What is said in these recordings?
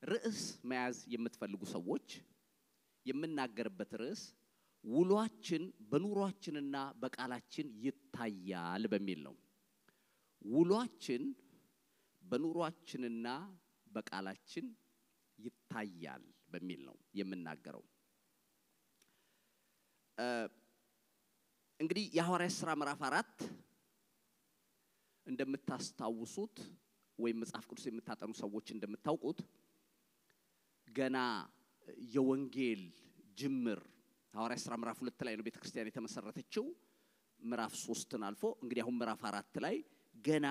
ርዕስ መያዝ የምትፈልጉ ሰዎች የምናገርበት ርዕስ ውሏችን በኑሯችንና በቃላችን ይታያል በሚል ነው። ውሏችን በኑሯችንና በቃላችን ይታያል በሚል ነው የምናገረው። እንግዲህ የሐዋርያት ሥራ ምዕራፍ አራት እንደምታስታውሱት ወይም መጽሐፍ ቅዱስ የምታጠኑ ሰዎች እንደምታውቁት ገና የወንጌል ጅምር ሐዋርያት ሥራ ምዕራፍ ሁለት ላይ ነው ቤተ ክርስቲያን የተመሰረተችው። ምዕራፍ ሶስትን አልፎ እንግዲህ አሁን ምዕራፍ አራት ላይ ገና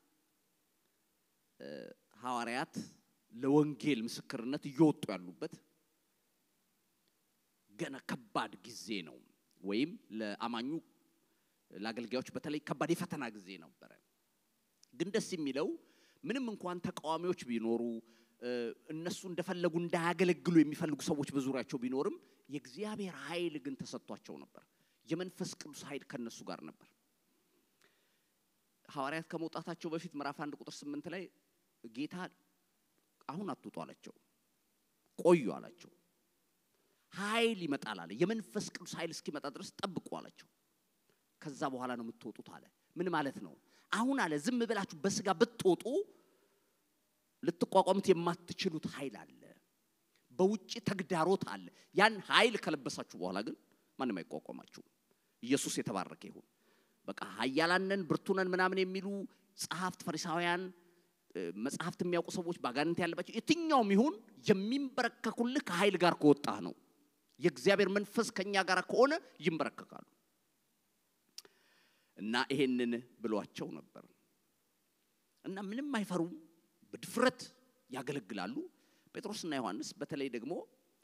ሐዋርያት ለወንጌል ምስክርነት እየወጡ ያሉበት ገና ከባድ ጊዜ ነው። ወይም ለአማኙ ለአገልጋዮች በተለይ ከባድ የፈተና ጊዜ ነበረ። ግን ደስ የሚለው ምንም እንኳን ተቃዋሚዎች ቢኖሩ እነሱ እንደፈለጉ እንዳያገለግሉ የሚፈልጉ ሰዎች በዙሪያቸው ቢኖርም የእግዚአብሔር ኃይል ግን ተሰጥቷቸው ነበር። የመንፈስ ቅዱስ ኃይል ከነሱ ጋር ነበር። ሐዋርያት ከመውጣታቸው በፊት ምዕራፍ አንድ ቁጥር ስምንት ላይ ጌታ አሁን አትውጡ አላቸው፣ ቆዩ አላቸው። ኃይል ይመጣል አለ። የመንፈስ ቅዱስ ኃይል እስኪመጣ ድረስ ጠብቁ አላቸው። ከዛ በኋላ ነው የምትወጡት አለ። ምን ማለት ነው? አሁን አለ ዝም ብላችሁ በስጋ ብትወጡ ልትቋቋሙት የማትችሉት ኃይል አለ። በውጭ ተግዳሮት አለ። ያን ኃይል ከለበሳችሁ በኋላ ግን ማንም አይቋቋማችሁ። ኢየሱስ የተባረከ ይሁን። በቃ ኃያላንን ብርቱነን ምናምን የሚሉ ጸሐፍት፣ ፈሪሳውያን፣ መጽሐፍት የሚያውቁ ሰዎች ባጋንንት ያለባቸው የትኛውም ይሁን የሚንበረከኩልህ ከኃይል ጋር ከወጣህ ነው። የእግዚአብሔር መንፈስ ከኛ ጋር ከሆነ ይንበረከካሉ። እና ይሄንን ብሏቸው ነበር። እና ምንም አይፈሩም፣ በድፍረት ያገለግላሉ። ጴጥሮስና ዮሐንስ በተለይ ደግሞ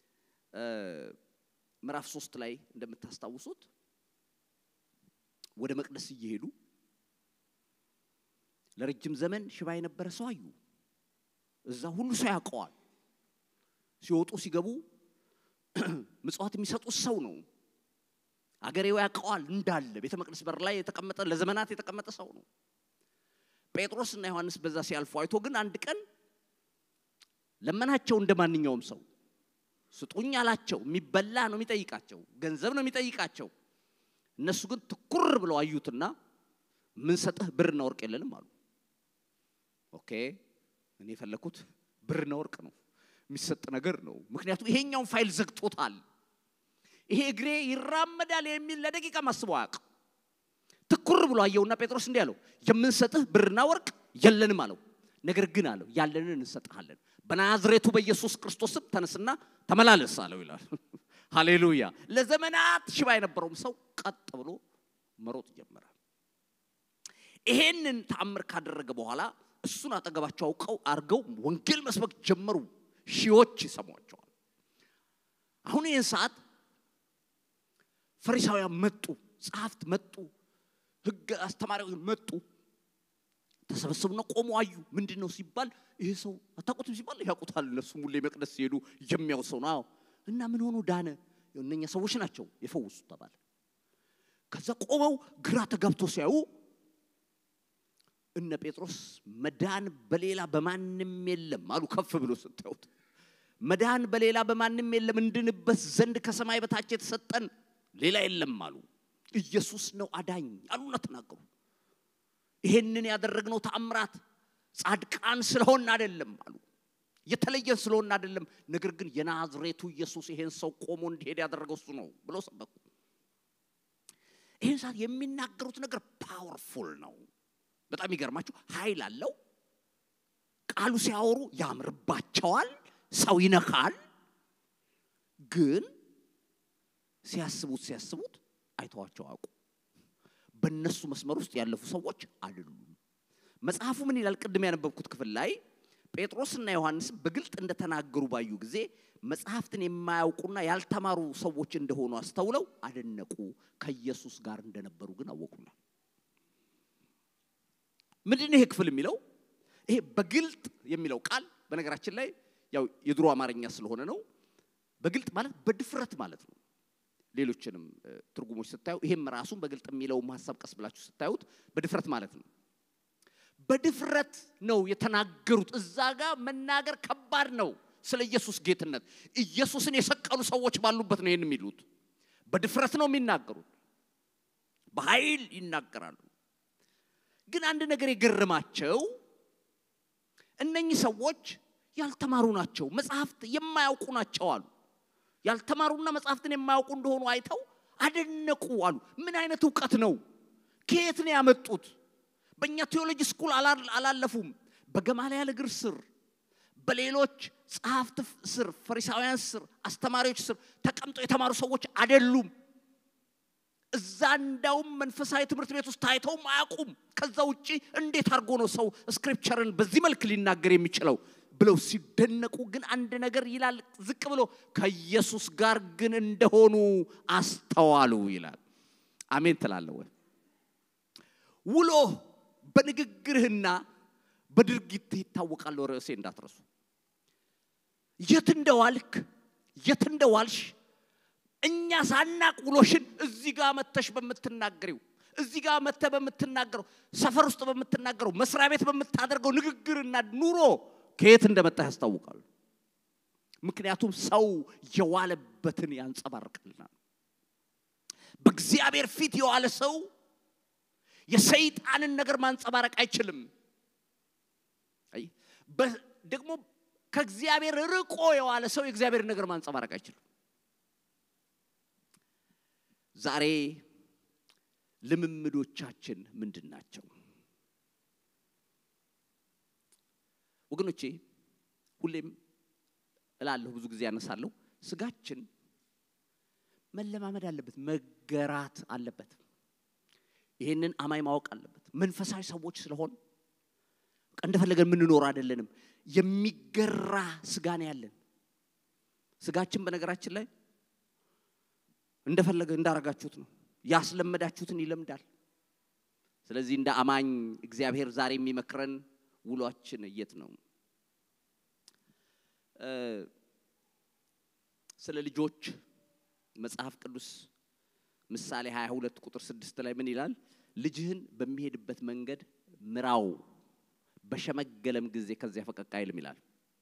ምዕራፍ ሶስት ላይ እንደምታስታውሱት ወደ መቅደስ እየሄዱ ለረጅም ዘመን ሽባ የነበረ ሰው አዩ። እዛ ሁሉ ሰው ያውቀዋል። ሲወጡ ሲገቡ ምጽዋት የሚሰጡት ሰው ነው። አገሬው ያውቀዋል እንዳለ ቤተ መቅደስ በር ላይ የተቀመጠ ለዘመናት የተቀመጠ ሰው ነው። ጴጥሮስ እና ዮሐንስ በዛ ሲያልፉ አይቶ ግን አንድ ቀን ለመናቸው እንደ ማንኛውም ሰው ስጡኝ አላቸው። የሚበላ ነው የሚጠይቃቸው፣ ገንዘብ ነው የሚጠይቃቸው። እነሱ ግን ትኩር ብለው አዩትና ምን ሰጠህ? ብርና ወርቅ የለንም አሉ። ኦኬ እኔ የፈለኩት ብርና ወርቅ ነው የሚሰጥ ነገር ነው። ምክንያቱም ይሄኛውን ፋይል ዘግቶታል። ይሄ እግሬ ይራመዳል የሚል ለደቂቃ ማስበው አያውቅም። ትኩር ብሎ አየውና ጴጥሮስ እንዲህ አለው፣ የምንሰጥህ ብርና ወርቅ የለንም አለው። ነገር ግን አለው ያለንን እንሰጥሃለን። በናዝሬቱ በኢየሱስ ክርስቶስም ተነስና ተመላለስ አለው ይላል። ሃሌሉያ። ለዘመናት ሽባ የነበረውም ሰው ቀጥ ብሎ መሮጥ ጀመረ። ይሄንን ተአምር ካደረገ በኋላ እሱን አጠገባቸው አውቀው አድርገው ወንጌል መስበክ ጀመሩ። ሺዎች ይሰሟቸዋል። አሁን ይህን ሰዓት ፈሪሳውያን መጡ፣ ጸሐፍት መጡ፣ ሕግ አስተማሪዎች መጡ። ተሰበሰቡና ቆሙ አዩ። ምንድን ነው ሲባል ይሄ ሰው አታውቁትም ሲባል ያውቁታል። እነሱም ሁሌ መቅደስ ሲሄዱ የሚያው ሰው ነው። እና ምን ሆኖ ዳነ? እነኛ ሰዎች ናቸው የፈወሱት ተባለ። ከዛ ቆመው ግራ ተጋብቶ ሲያዩ እነ ጴጥሮስ መዳን በሌላ በማንም የለም አሉ። ከፍ ብሎ ስታዩት መዳን በሌላ በማንም የለም እንድንበት ዘንድ ከሰማይ በታች የተሰጠን ሌላ የለም አሉ። ኢየሱስ ነው አዳኝ አሉና ተናገሩ። ይሄንን ያደረግነው ተአምራት ጻድቃን ስለሆን አይደለም አሉ። የተለየን ስለሆን አይደለም። ነገር ግን የናዝሬቱ ኢየሱስ ይሄን ሰው ቆሞ እንዲሄድ ያደረገው እሱ ነው ብሎ ሰበኩ። ይህን ሰዓት የሚናገሩት ነገር ፓወርፉል ነው። በጣም ይገርማችሁ ኃይል አለው። ቃሉ ሲያወሩ ያምርባቸዋል፣ ሰው ይነካል። ግን ሲያስቡት ሲያስቡት አይተዋቸው አውቁ። በእነሱ መስመር ውስጥ ያለፉ ሰዎች አይደሉም። መጽሐፉ ምን ይላል? ቅድም ያነበብኩት ክፍል ላይ ጴጥሮስና ዮሐንስ በግልጥ እንደተናገሩ ባዩ ጊዜ መጽሐፍትን የማያውቁና ያልተማሩ ሰዎች እንደሆኑ አስተውለው አደነቁ። ከኢየሱስ ጋር እንደነበሩ ግን አወቁና ምንድን ነው ይሄ ክፍል የሚለው? ይሄ በግልጥ የሚለው ቃል በነገራችን ላይ ያው የድሮ አማርኛ ስለሆነ ነው። በግልጥ ማለት በድፍረት ማለት ነው። ሌሎችንም ትርጉሞች ስታዩ ይሄም ራሱን በግልጥ የሚለውም ሀሳብ ቀስ ብላችሁ ስታዩት በድፍረት ማለት ነው። በድፍረት ነው የተናገሩት። እዛ ጋር መናገር ከባድ ነው። ስለ ኢየሱስ ጌትነት ኢየሱስን የሰቀሉ ሰዎች ባሉበት ነው ይህን የሚሉት። በድፍረት ነው የሚናገሩት፣ በኃይል ይናገራሉ። ግን አንድ ነገር የገረማቸው እነኚህ ሰዎች ያልተማሩ ናቸው፣ መጽሐፍት የማያውቁ ናቸው አሉ። ያልተማሩና መጽሐፍትን የማያውቁ እንደሆኑ አይተው አደነቁ አሉ። ምን አይነት እውቀት ነው? ከየት ነው ያመጡት? በእኛ ቴዎሎጂ ስኩል አላለፉም። በገማልያል እግር ስር በሌሎች ጸሐፍት ስር፣ ፈሪሳውያን ስር፣ አስተማሪዎች ስር ተቀምጠው የተማሩ ሰዎች አይደሉም። እዛ እንዳውም መንፈሳዊ ትምህርት ቤት ውስጥ ታይተውም አያውቁም። ከዛ ውጭ እንዴት አድርጎ ነው ሰው ስክሪፕቸርን በዚህ መልክ ሊናገር የሚችለው ብለው ሲደነቁ፣ ግን አንድ ነገር ይላል ዝቅ ብሎ ከኢየሱስ ጋር ግን እንደሆኑ አስተዋሉ ይላል። አሜን ትላለህ ወይ? ውሎ በንግግርህና በድርጊትህ ይታወቃል። ርዕሴ እንዳትረሱ። የት እንደዋልክ የት እንደዋልሽ እኛ ሳናቅ ውሎሽን እዚህ ጋር መተሽ በምትናገሪው እዚህ ጋር መተ በምትናገረው ሰፈር ውስጥ በምትናገረው መስሪያ ቤት በምታደርገው ንግግርና ኑሮ ከየት እንደመጣ ያስታውቃሉ። ምክንያቱም ሰው የዋለበትን ያንጸባርቃልና። በእግዚአብሔር ፊት የዋለ ሰው የሰይጣንን ነገር ማንጸባረቅ አይችልም። ደግሞ ከእግዚአብሔር ርቆ የዋለ ሰው የእግዚአብሔርን ነገር ማንጸባረቅ አይችልም። ዛሬ ልምምዶቻችን ምንድን ናቸው? ወገኖቼ ሁሌም እላለሁ፣ ብዙ ጊዜ ያነሳለሁ፣ ስጋችን መለማመድ አለበት፣ መገራት አለበት። ይህንን አማኝ ማወቅ አለበት። መንፈሳዊ ሰዎች ስለሆን እንደፈለገን የምንኖር አይደለንም። የሚገራ ስጋ ነው ያለን። ስጋችን በነገራችን ላይ እንደፈለገ እንዳረጋችሁት ነው፣ ያስለመዳችሁትን ይለምዳል። ስለዚህ እንደ አማኝ እግዚአብሔር ዛሬ የሚመክረን ውሏችን የት ነው? ስለ ልጆች መጽሐፍ ቅዱስ ምሳሌ 22 ቁጥር 6 ላይ ምን ይላል? ልጅህን በሚሄድበት መንገድ ምራው፣ በሸመገለም ጊዜ ከዚያ ፈቀቅ አይልም ይላል።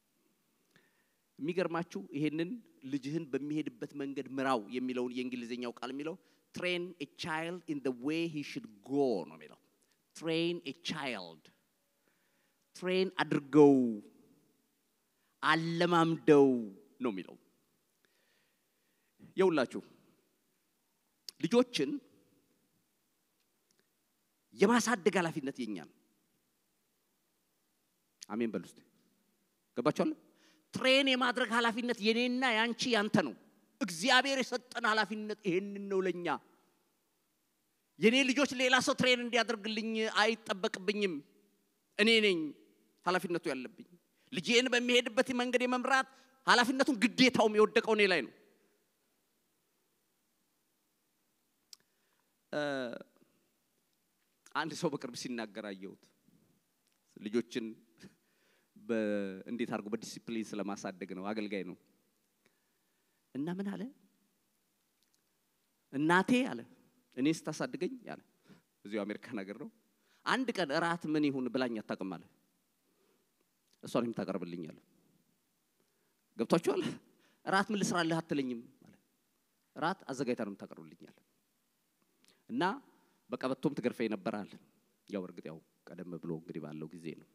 የሚገርማችሁ ይሄንን ልጅህን በሚሄድበት መንገድ ምራው የሚለውን የእንግሊዝኛው ቃል የሚለው ትሬን ኤ ቻይልድ ኢን ዘ ዌይ ሂ ሽድ ጎ ነው የሚለው። ትሬን ኤ ቻይልድ ትሬን አድርገው አለማምደው ነው የሚለው። የውላችሁ ልጆችን የማሳደግ ኃላፊነት የኛ ነው። አሜን በሉ እስቲ። ገባችኋል? ትሬን የማድረግ ኃላፊነት የኔና ያንቺ ያንተ ነው። እግዚአብሔር የሰጠን ኃላፊነት ይሄንን ነው ለኛ። የኔ ልጆች ሌላ ሰው ትሬን እንዲያደርግልኝ አይጠበቅብኝም። እኔ ነኝ ኃላፊነቱ ያለብኝ። ልጄን በሚሄድበት መንገድ የመምራት ኃላፊነቱን ግዴታውም የወደቀው እኔ ላይ ነው። አንድ ሰው በቅርብ ሲናገር አየሁት። ልጆችን እንዴት አድርጎ በዲሲፕሊን ስለማሳደግ ነው። አገልጋይ ነው እና ምን አለ እናቴ አለ እኔ ስታሳድገኝ አለ እዚሁ አሜሪካን ሀገር ነው። አንድ ቀን እራት ምን ይሁን ብላኝ አታውቅም አለ። እሷን የምታቀርብልኝ አለ። ገብቷችኋል? እራት ምን ልስራልህ አትለኝም አለ። እራት አዘጋጅታ ነው የምታቀርብልኝ አለ። እና በቀበቶም ትገርፈኝ ነበር አለ። ያው እርግጥ ያው ቀደም ብሎ እንግዲህ ባለው ጊዜ ነው።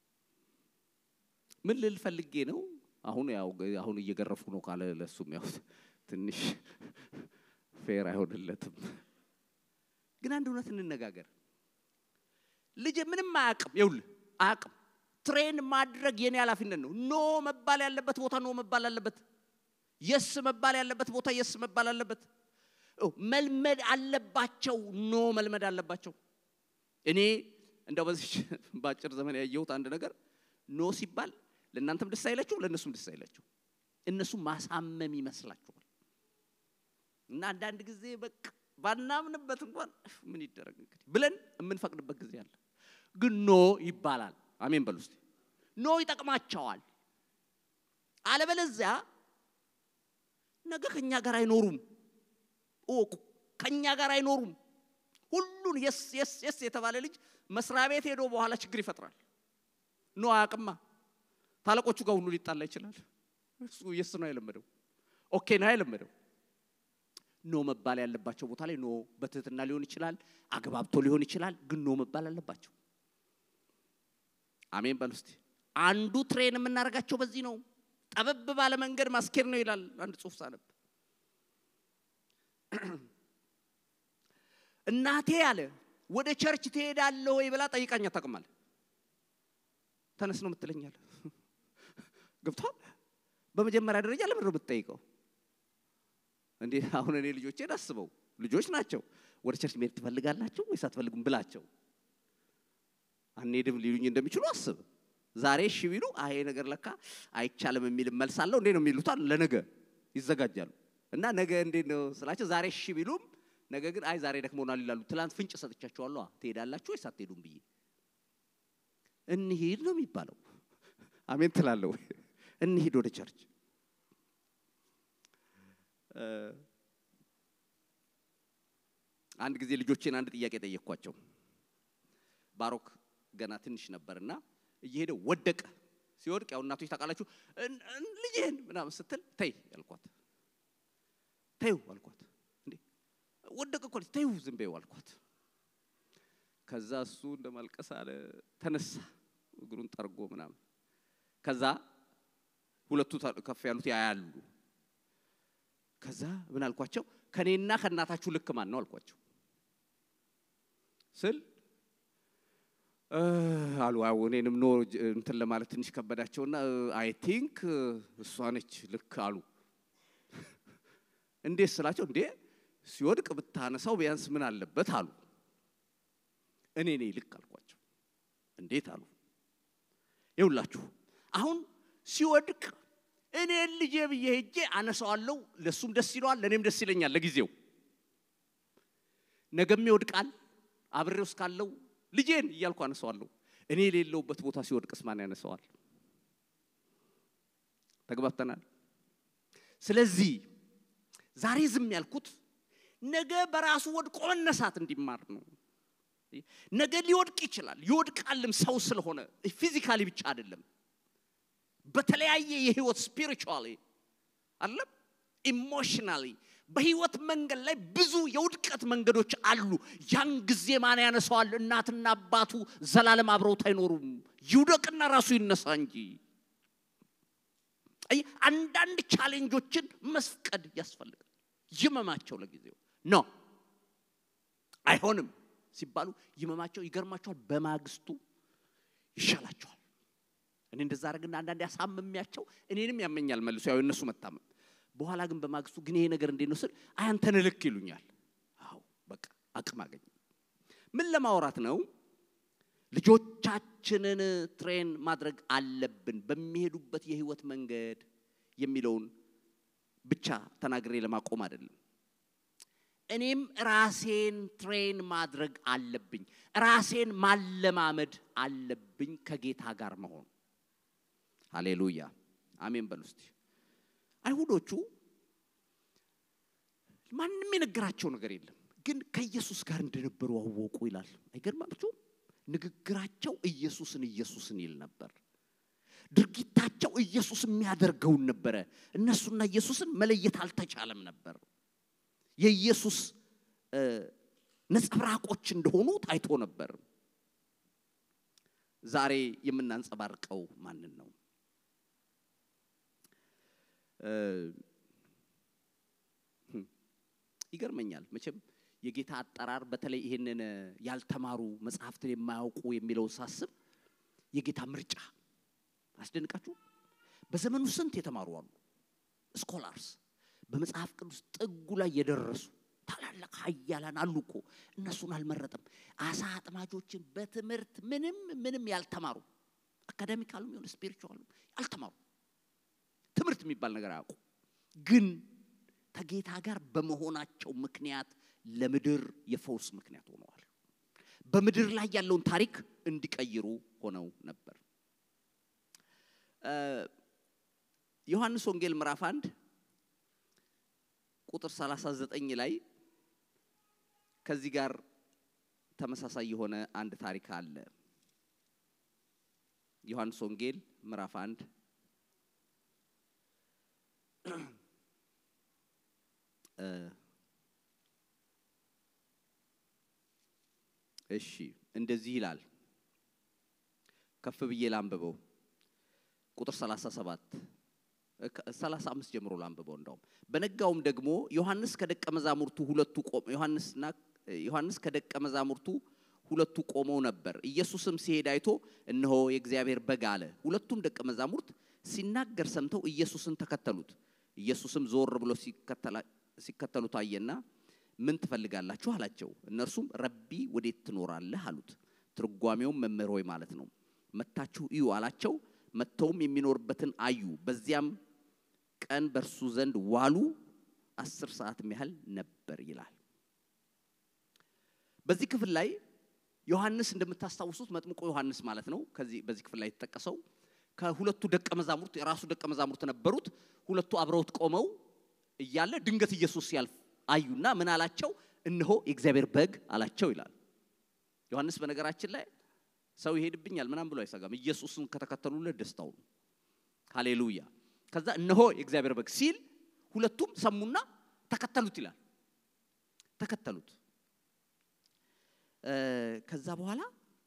ምን ልል ፈልጌ ነው? አሁን ያው አሁን እየገረፉ ነው ካለ ለሱም ያው ትንሽ ፌር አይሆንለትም። ግን አንድ እውነት እንነጋገር። ልጅ ምንም አያውቅም፣ ይኸውልህ አያውቅም። ትሬን ማድረግ የኔ ኃላፊነት ነው። ኖ መባል ያለበት ቦታ ኖ መባል አለበት። የስ መባል ያለበት ቦታ የስ መባል አለበት። መልመድ አለባቸው። ኖ መልመድ አለባቸው። እኔ እንደው በዚህ በአጭር ዘመን ያየሁት አንድ ነገር ኖ ሲባል ለእናንተም ደስ አይላችሁ፣ ለእነሱም ደስ አይላችሁ። እነሱ ማሳመም ይመስላችኋል። እና አንዳንድ ጊዜ በቃ ባናምንበት እንኳን ምን ይደረግ እንግዲህ ብለን የምንፈቅድበት ጊዜ አለ። ግን ኖ ይባላል። አሜን በሉ እስቲ። ኖ ይጠቅማቸዋል። አለበለዚያ ነገ ከኛ ጋር አይኖሩም። እወቁ፣ ከኛ ጋር አይኖሩም። ሁሉን የስ የስ የስ የተባለ ልጅ መስሪያ ቤት ሄዶ በኋላ ችግር ይፈጥራል። ኖ አያውቅማ። ታለቆቹ ጋር ሁሉ ሊጣላ ይችላል። እሱ የስ ነው የለመደው። ኦኬ ነው የለመደው። ኖ መባል ያለባቸው ቦታ ላይ ኖ በትህትና ሊሆን ይችላል፣ አግባብቶ ሊሆን ይችላል፣ ግን ኖ መባል አለባቸው። አሜን በል እስቲ። አንዱ ትሬን የምናደርጋቸው በዚህ ነው። ጠበብ ባለ መንገድ ማስኬድ ነው ይላል አንድ ጽሑፍ ሳነብ። እናቴ አለ ወደ ቸርች ትሄዳለህ ወይ ብላ ጠይቃኝ አታውቅም አለ። ተነስ ነው የምትለኛል። ገብቷል። በመጀመሪያ ደረጃ ለምንድን ነው የምትጠይቀው? እንዴ አሁን እኔ ልጆቼን አስበው ልጆች ናቸው። ወደ ቸርች መሄድ ትፈልጋላችሁ ወይስ አትፈልጉም ብላቸው አንሄድም ሊሉኝ እንደሚችሉ አስብ። ዛሬ እሺ ቢሉ አይ ይሄ ነገር ለካ አይቻልም የሚል መልስ አለው እንዴ ነው የሚሉታል። ለነገ ይዘጋጃሉ። እና ነገ እንዴት ነው ስላቸው ዛሬ እሺ ቢሉም ነገ ግን አይ ዛሬ ደክሞናል ይላሉ። ትላንት ፍንጭ ሰጥቻቸዋለሁ። ትሄዳላችሁ ወይስ አትሄዱም ብዬ እንሂድ ነው የሚባለው። አሜን ትላለሁ። እንሂድ ወደ ቸርች አንድ ጊዜ ልጆቼን አንድ ጥያቄ ጠየቅኳቸው። ባሮክ ገና ትንሽ ነበርና እየሄደ ወደቀ። ሲወድቅ ያው እናቶች ታውቃላችሁ፣ ልጅህን ምናምን ስትል ተይ ያልኳት፣ ተይው አልኳት። እንዴ ወደቀ እኮ ተይው ዝም በይው አልኳት። ከዛ እሱ እንደ ማልቀስ አለ፣ ተነሳ እግሩን ጠርጎ ምናምን። ከዛ ሁለቱ ከፍ ያሉት ያያሉ። ከዛ ምን አልኳቸው? ከኔና ከእናታችሁ ልክ ማን ነው አልኳቸው ስል አሉ አዎ እኔንም ኖ እንትን ለማለት ትንሽ ከበዳቸውና አይ ቲንክ እሷ ነች ልክ አሉ። እንዴት ስላቸው እንዴ ሲወድቅ ብታነሳው ቢያንስ ምን አለበት አሉ። እኔ ነኝ ልክ አልኳቸው። እንዴት አሉ። ይውላችሁ አሁን ሲወድቅ እኔን ልጄ ብዬ ሄጄ አነሳዋለሁ። ለእሱም ደስ ይለዋል፣ ለእኔም ደስ ይለኛል ለጊዜው። ነገም ይወድቃል አብሬው እስካለው ልጄን እያልኩ አነሳዋለሁ። እኔ የሌለውበት ቦታ ሲወድቅስ ማን ያነሳዋል? ተግባብተናል። ስለዚህ ዛሬ ዝም ያልኩት ነገ በራሱ ወድቆ መነሳት እንዲማር ነው። ነገ ሊወድቅ ይችላል፣ ይወድቃልም ሰው ስለሆነ ፊዚካሊ ብቻ አይደለም። በተለያየ የህይወት ስፒሪቹዋሊ አለም ኢሞሽናሊ በህይወት መንገድ ላይ ብዙ የውድቀት መንገዶች አሉ። ያን ጊዜ ማን ያነሳዋል? እናትና አባቱ ዘላለም አብረውት አይኖሩም። ይውደቅና ራሱ ይነሳ እንጂ። አይ አንዳንድ ቻሌንጆችን መስቀድ ያስፈልጋል። ይመማቸው ለጊዜው ኖ አይሆንም ሲባሉ ይመማቸው ይገርማቸዋል። በማግስቱ ይሻላቸዋል። እኔ እንደዛ አደረግና አንዳንዴ ያሳምሚያቸው እኔንም ያመኛል መልሶ ያው እነሱ መታመም በኋላ ግን በማግስቱ ግን ይሄ ነገር እንዴት ነው ስል አይ አንተን ልክ ይሉኛል። አዎ በቃ አቅም አገኘ። ምን ለማውራት ነው? ልጆቻችንን ትሬን ማድረግ አለብን በሚሄዱበት የህይወት መንገድ የሚለውን ብቻ ተናግሬ ለማቆም አይደለም። እኔም ራሴን ትሬን ማድረግ አለብኝ። ራሴን ማለማመድ አለብኝ ከጌታ ጋር መሆን። ሃሌሉያ አሜን በሉ እስቲ። አይሁዶቹ ማንም የነገራቸው ነገር የለም፣ ግን ከኢየሱስ ጋር እንደነበሩ አወቁ ይላል። አይገርማችሁም? ንግግራቸው ኢየሱስን ኢየሱስን ይል ነበር። ድርጊታቸው ኢየሱስ የሚያደርገውን ነበረ። እነሱና ኢየሱስን መለየት አልተቻለም ነበር። የኢየሱስ ነጸብራቆች እንደሆኑ ታይቶ ነበር። ዛሬ የምናንጸባርቀው ማንን ነው? ይገርመኛል መቼም የጌታ አጠራር በተለይ ይህንን ያልተማሩ መጽሐፍትን የማያውቁ የሚለውን ሳስብ የጌታ ምርጫ አስደንቃችሁ። በዘመኑ ስንት የተማሩ አሉ፣ ስኮላርስ በመጽሐፍ ቅዱስ ጥጉ ላይ የደረሱ ታላላቅ ኃያላን አሉ እኮ። እነሱን አልመረጠም። አሳ አጥማጆችን በትምህርት ምንም ምንም ያልተማሩ አካዳሚካሉም የሆነ ስፒሪቹዋሉም ያልተማሩ ትምህርት የሚባል ነገር አያውቁ ግን ከጌታ ጋር በመሆናቸው ምክንያት ለምድር የፈውስ ምክንያት ሆነዋል። በምድር ላይ ያለውን ታሪክ እንዲቀይሩ ሆነው ነበር። ዮሐንስ ወንጌል ምዕራፍ አንድ ቁጥር 39 ላይ ከዚህ ጋር ተመሳሳይ የሆነ አንድ ታሪክ አለ። ዮሐንስ ወንጌል ምዕራፍ አንድ እሺ እንደዚህ ይላል። ከፍ ብዬ ላንብበው። ቁጥር 37 35 ጀምሮ ላንብበው። እንደውም በነጋውም ደግሞ ዮሐንስ ከደቀ መዛሙርቱ ሁለቱ ቆም ዮሐንስና ዮሐንስ ከደቀ መዛሙርቱ ሁለቱ ቆመው ነበር። ኢየሱስም ሲሄድ አይቶ እነሆ የእግዚአብሔር በግ አለ። ሁለቱም ደቀ መዛሙርት ሲናገር ሰምተው ኢየሱስን ተከተሉት። ኢየሱስም ዞር ብሎ ሲከተሉት አየና ምን ትፈልጋላችሁ አላቸው። እነርሱም ረቢ ወዴት ትኖራለህ አሉት። ትርጓሜውም መምህር ሆይ ማለት ነው። መታችሁ እዩ አላቸው። መጥተውም የሚኖርበትን አዩ። በዚያም ቀን በእርሱ ዘንድ ዋሉ። አስር ሰዓትም ያህል ነበር ይላል። በዚህ ክፍል ላይ ዮሐንስ እንደምታስታውሱት መጥምቆ ዮሐንስ ማለት ነው። ከዚህ በዚህ ክፍል ላይ የተጠቀሰው ከሁለቱ ደቀ መዛሙርት የራሱ ደቀ መዛሙርት ነበሩት። ሁለቱ አብረውት ቆመው እያለ ድንገት ኢየሱስ ሲያልፍ አዩና ምን አላቸው? እነሆ የእግዚአብሔር በግ አላቸው ይላል። ዮሐንስ በነገራችን ላይ ሰው ይሄድብኛል ምናምን ብሎ አይሰጋም። ኢየሱስን ከተከተሉለት ደስታው ነው። ሃሌሉያ። ከዛ እነሆ የእግዚአብሔር በግ ሲል ሁለቱም ሰሙና ተከተሉት ይላል። ተከተሉት። ከዛ በኋላ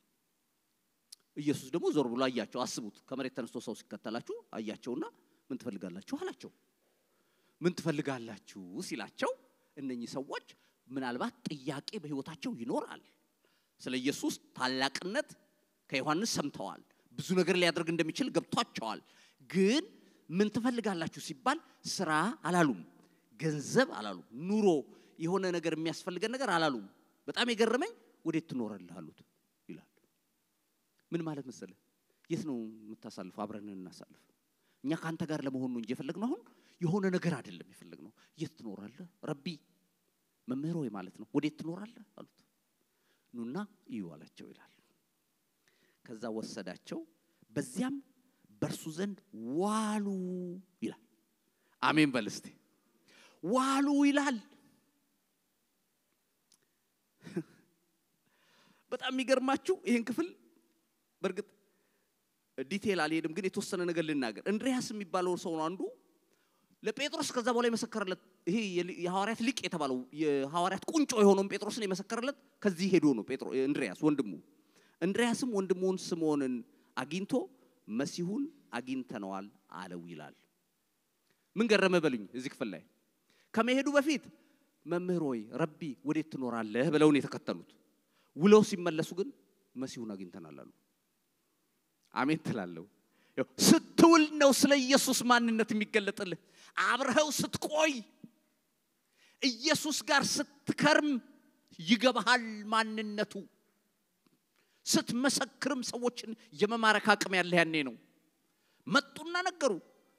ኢየሱስ ደግሞ ዞር ብሎ አያቸው። አስቡት፣ ከመሬት ተነስቶ ሰው ሲከተላችሁ አያቸውና ምን ትፈልጋላችሁ አላቸው። ምን ትፈልጋላችሁ ሲላቸው እነኚህ ሰዎች ምናልባት ጥያቄ በሕይወታቸው ይኖራል። ስለ ኢየሱስ ታላቅነት ከዮሐንስ ሰምተዋል። ብዙ ነገር ሊያደርግ እንደሚችል ገብቷቸዋል። ግን ምን ትፈልጋላችሁ ሲባል ስራ አላሉም፣ ገንዘብ አላሉም፣ ኑሮ የሆነ ነገር የሚያስፈልገን ነገር አላሉም። በጣም የገረመኝ ወዴት ትኖራለህ አሉት ይላል። ምን ማለት መሰለህ? የት ነው የምታሳልፈው? አብረን እናሳልፍ። እኛ ከአንተ ጋር ለመሆን ነው እንጂ የፈለግነው አሁን የሆነ ነገር አይደለም የፈለግነው። የት ትኖራለህ ረቢ መምህር ሆይ ማለት ነው። ወዴት ትኖራለህ አሉት። ኑና እዩ አላቸው ይላል። ከዛ ወሰዳቸው፣ በዚያም በእርሱ ዘንድ ዋሉ ይላል። አሜን በል እስቲ። ዋሉ ይላል። በጣም የሚገርማችሁ ይህን ክፍል በእርግጥ ዲቴል አልሄድም፣ ግን የተወሰነ ነገር ልናገር። እንድሪያስ የሚባለው ሰው ነው አንዱ ለጴጥሮስ ከዛ በኋላ የመሰከረለት ይሄ የሐዋርያት ሊቅ የተባለው የሐዋርያት ቁንጮ የሆነውን ጴጥሮስን የመሰከረለት ከዚህ ሄዶ ነው። ጴጥሮ እንድሪያስ ወንድሙ እንድሪያስም ወንድሙን ስምዖንን አግኝቶ መሲሁን አግኝተነዋል አለው ይላል። ምን ገረመ በሉኝ። እዚህ ክፍል ላይ ከመሄዱ በፊት መምህር ሆይ ረቢ ወዴት ትኖራለህ ብለውን የተከተሉት ውለው ሲመለሱ ግን መሲሁን አግኝተናል አሉ። አሜን ትላለሁ። ስትውል ነው ስለ ኢየሱስ ማንነት የሚገለጥልህ። አብረኸው ስትቆይ ኢየሱስ ጋር ስትከርም ይገባሃል ማንነቱ። ስትመሰክርም ሰዎችን የመማረክ አቅም ያለህ ያኔ ነው። መጡና ነገሩ።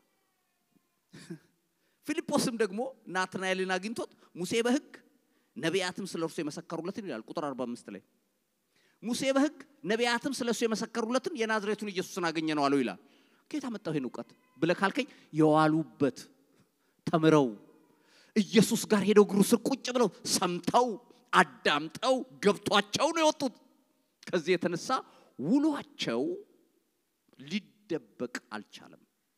ፊልጶስም ደግሞ ናትናኤልን አግኝቶት ሙሴ በሕግ ነቢያትም ስለ እርሱ የመሰከሩለትን ይላል ቁጥር 45 ላይ ሙሴ በሕግ ነቢያትም ስለ እሱ የመሰከሩለትን የናዝሬቱን ኢየሱስን አገኘ ነው አለው ይላል። ከየት አመጣው ይህን እውቀት ብለህ ካልከኝ የዋሉበት ተምረው ኢየሱስ ጋር ሄደው እግሩ ስር ቁጭ ብለው ሰምተው አዳምጠው ገብቷቸው ነው የወጡት። ከዚህ የተነሳ ውሏቸው ሊደበቅ አልቻለም።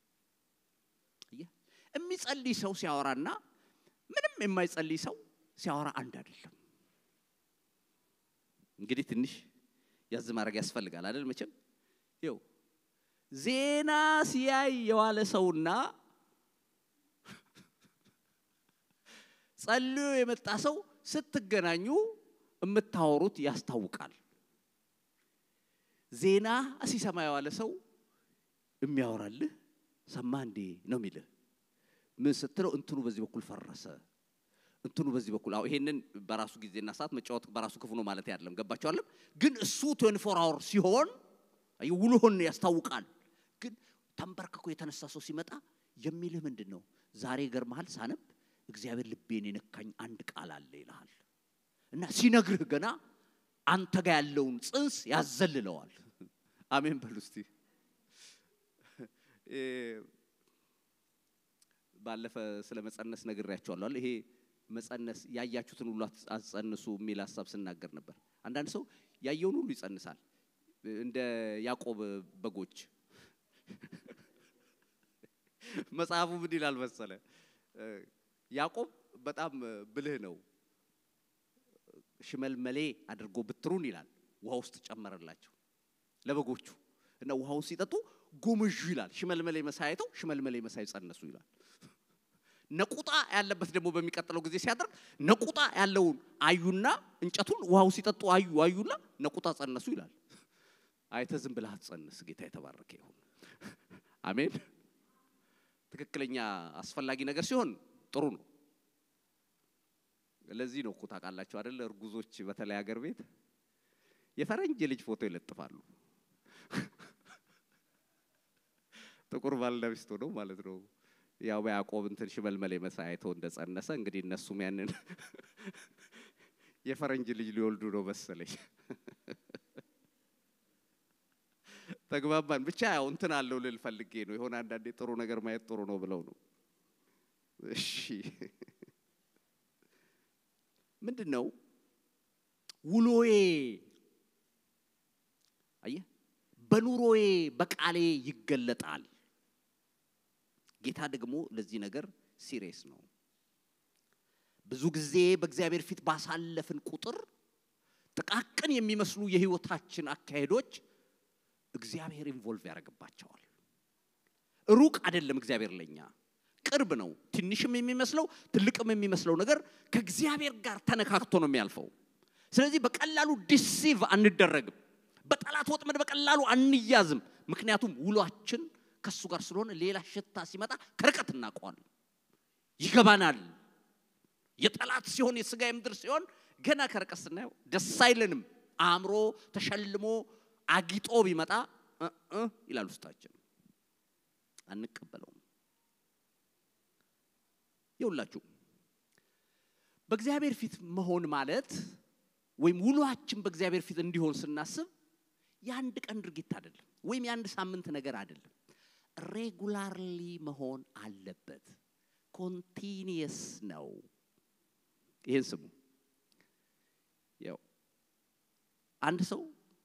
የሚጸልይ ሰው ሲያወራና ምንም የማይጸልይ ሰው ሲያወራ አንድ አይደለም። እንግዲህ ትንሽ ያዝ ማድረግ ያስፈልጋል አይደል? መቼም ይኸው ዜና ሲያይ የዋለ ሰውና ጸልዮ የመጣ ሰው ስትገናኙ የምታወሩት ያስታውቃል። ዜና ሲሰማ የዋለ ሰው የሚያወራልህ ሰማ እንዴ ነው የሚልህ። ምን ስትለው እንትኑ በዚህ በኩል ፈረሰ፣ እንትኑ በዚህ በኩል አዎ፣ ይሄንን በራሱ ጊዜና ሰዓት መጫወት በራሱ ክፉ ነው ማለት አይደለም። ገባቸዋለም። ግን እሱ 24 አወር ሲሆን ውሎህን ያስታውቃል። ግን ተንበርክኮ የተነሳ ሰው ሲመጣ የሚልህ ምንድን ነው? ዛሬ ገርመሃል ሳነብ እግዚአብሔር ልቤን የነካኝ አንድ ቃል አለ ይልሃል። እና ሲነግርህ ገና አንተ ጋር ያለውን ጽንስ ያዘልለዋል። አሜን በሉ እስቲ። ባለፈ ስለ መጸነስ ነግሬያቸዋለሁ። ይሄ መጸነስ ያያችሁትን ሁሉ አትጸንሱ የሚል ሀሳብ ስናገር ነበር። አንዳንድ ሰው ያየውን ሁሉ ይጸንሳል፣ እንደ ያዕቆብ በጎች። መጽሐፉ ምን ይላል መሰለ? ያዕቆብ በጣም ብልህ ነው። ሽመልመሌ አድርጎ ብትሩን ይላል ውሃ ውስጥ ጨመረላቸው ለበጎቹ እና ውሃው ሲጠጡ ጎምዡ ይላል። ሽመልመሌ መሳይ አይተው ሽመልመሌ መሳይ ጸነሱ ይላል። ነቁጣ ያለበት ደግሞ በሚቀጥለው ጊዜ ሲያደርግ ነቁጣ ያለውን አዩና እንጨቱን ውሃው ሲጠጡ አዩ አዩና ነቁጣ ጸነሱ ይላል። አይተ ዝም ብለህ አትጸንስ። ጌታ የተባረከ ይሁን። አሜን። ትክክለኛ አስፈላጊ ነገር ሲሆን ጥሩ ነው። ለዚህ ነው እኮ ታውቃላችሁ አይደል? እርጉዞች በተለይ ሀገር ቤት የፈረንጅ ልጅ ፎቶ ይለጥፋሉ። ጥቁር ባልና ሚስት ሆነው ማለት ነው። ያው በያዕቆብ እንትን ሽመልመሌ መሳይ አይተው እንደጸነሰ እንግዲህ እነሱም ያንን የፈረንጅ ልጅ ሊወልዱ ነው መሰለኝ። ተግባባን። ብቻ ያው እንትን አለው ልል ፈልጌ ነው። የሆነ አንዳንዴ ጥሩ ነገር ማየት ጥሩ ነው ብለው ነው። እሺ ምንድን ነው ውሎዬ? አየህ፣ በኑሮዬ በቃሌ ይገለጣል። ጌታ ደግሞ ለዚህ ነገር ሲሪየስ ነው። ብዙ ጊዜ በእግዚአብሔር ፊት ባሳለፍን ቁጥር ጥቃቅን የሚመስሉ የህይወታችን አካሄዶች እግዚአብሔር ኢንቮልቭ ያደርግባቸዋል። ሩቅ አይደለም እግዚአብሔር ለኛ ቅርብ ነው። ትንሽም የሚመስለው ትልቅም የሚመስለው ነገር ከእግዚአብሔር ጋር ተነካክቶ ነው የሚያልፈው። ስለዚህ በቀላሉ ዲሲቭ አንደረግም። በጠላት ወጥመድ በቀላሉ አንያዝም። ምክንያቱም ውሏችን ከሱ ጋር ስለሆነ ሌላ ሽታ ሲመጣ ከርቀት እናውቀዋለን፣ ይገባናል። የጠላት ሲሆን የስጋ የምድር ሲሆን ገና ከርቀት ስናየው ደስ አይለንም። አእምሮ ተሸልሞ አጊጦ ቢመጣ እ ይላል ውስጣችን፣ አንቀበለውም። ይውላችሁ በእግዚአብሔር ፊት መሆን ማለት ወይም ውሏችን በእግዚአብሔር ፊት እንዲሆን ስናስብ የአንድ ቀን ድርጊት አይደለም፣ ወይም የአንድ ሳምንት ነገር አይደለም። ሬጉላርሊ መሆን አለበት። ኮንቲኒየስ ነው። ይህን ስሙ። ያው አንድ ሰው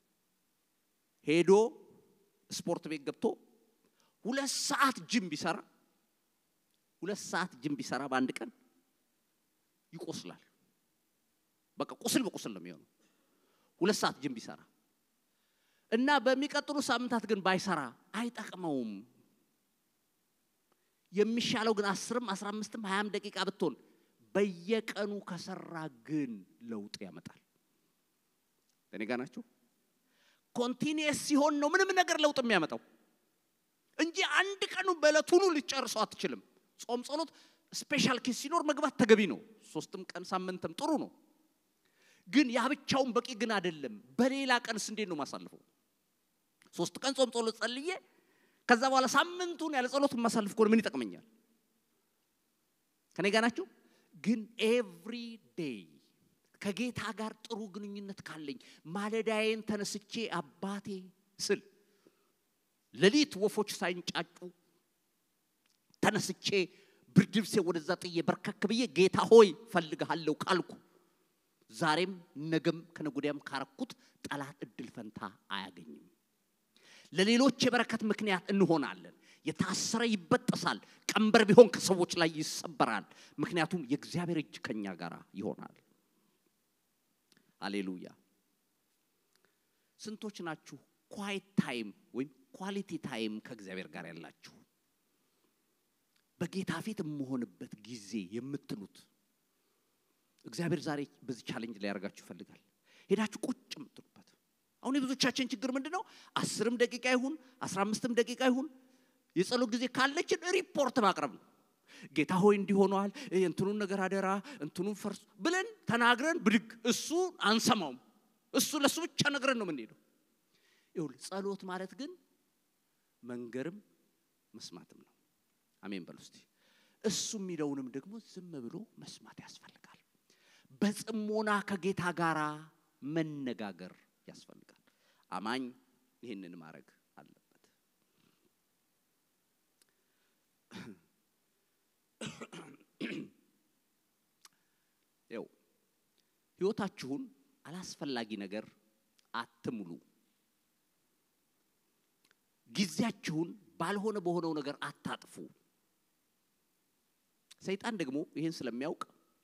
ሄዶ ስፖርት ቤት ገብቶ ሁለት ሰዓት ጅም ቢሰራ ሁለት ሰዓት ጅም ቢሰራ በአንድ ቀን ይቆስላል። በቃ ቁስል በቁስል ነው የሚሆነው። ሁለት ሰዓት ጅም ቢሰራ እና በሚቀጥሉ ሳምንታት ግን ባይሰራ አይጠቅመውም። የሚሻለው ግን አስርም አስራ አምስትም ሀያም ደቂቃ ብትሆን በየቀኑ ከሰራ ግን ለውጥ ያመጣል። እኔ ጋ ናችሁ? ኮንቲኒየስ ሲሆን ነው ምንም ነገር ለውጥ የሚያመጣው እንጂ አንድ ቀኑ በዕለቱኑ ልጨርሰው አትችልም። ጾም፣ ጸሎት፣ ስፔሻል ኬስ ሲኖር መግባት ተገቢ ነው። ሶስትም ቀን ሳምንትም ጥሩ ነው። ግን ያ ብቻውን በቂ ግን አይደለም። በሌላ ቀንስ እንዴት ነው ማሳልፈው? ሶስት ቀን ጾም ጸሎት ጸልዬ ከዛ በኋላ ሳምንቱን ያለ ጸሎት ማሳልፍ ከሆነ ምን ይጠቅመኛል? ከኔ ጋር ናችሁ? ግን ኤቭሪ ዴይ ከጌታ ጋር ጥሩ ግንኙነት ካለኝ ማለዳዬን ተነስቼ አባቴ ስል ሌሊት ወፎች ሳይንጫጩ ተነስቼ ብርድ ልብሴ ወደዛ ጥዬ በርከክ ብዬ ጌታ ሆይ ፈልግሃለሁ ካልኩ ዛሬም ነገም ከነጎዲያም ካረኩት ጠላት እድል ፈንታ አያገኝም። ለሌሎች የበረከት ምክንያት እንሆናለን። የታሰረ ይበጠሳል። ቀንበር ቢሆን ከሰዎች ላይ ይሰበራል። ምክንያቱም የእግዚአብሔር እጅ ከኛ ጋር ይሆናል። አሌሉያ። ስንቶች ናችሁ ኳይት ታይም ወይም ኳሊቲ ታይም ከእግዚአብሔር ጋር ያላችሁ? በጌታ ፊት የምሆንበት ጊዜ የምትሉት እግዚአብሔር ዛሬ በዚህ ቻሌንጅ ሊያደርጋችሁ ይፈልጋል። ሄዳችሁ ቁጭ የምትሉበት አሁን የብዙዎቻችን ችግር ምንድን ነው? አስርም ደቂቃ ይሁን አስራ አምስትም ደቂቃ ይሁን የጸሎት ጊዜ ካለችን ሪፖርት ማቅረብ ነው። ጌታ ሆይ እንዲሆነዋል እንትኑን ነገር አደራ እንትኑን ፈርስ ብለን ተናግረን ብድግ እሱ አንሰማውም። እሱ ለእሱ ብቻ ነግረን ነው የምንሄደው። ይሁን ጸሎት ማለት ግን መንገርም መስማትም ነው። አሜን በሉ እስቲ። እሱ የሚለውንም ደግሞ ዝም ብሎ መስማት ያስፈልጋል። በጽሞና ከጌታ ጋር መነጋገር ያስፈልጋል። አማኝ ይህንን ማድረግ አለበት። ይው ህይወታችሁን አላስፈላጊ ነገር አትሙሉ። ጊዜያችሁን ባልሆነ በሆነው ነገር አታጥፉ። ሰይጣን ደግሞ ይህን ስለሚያውቅ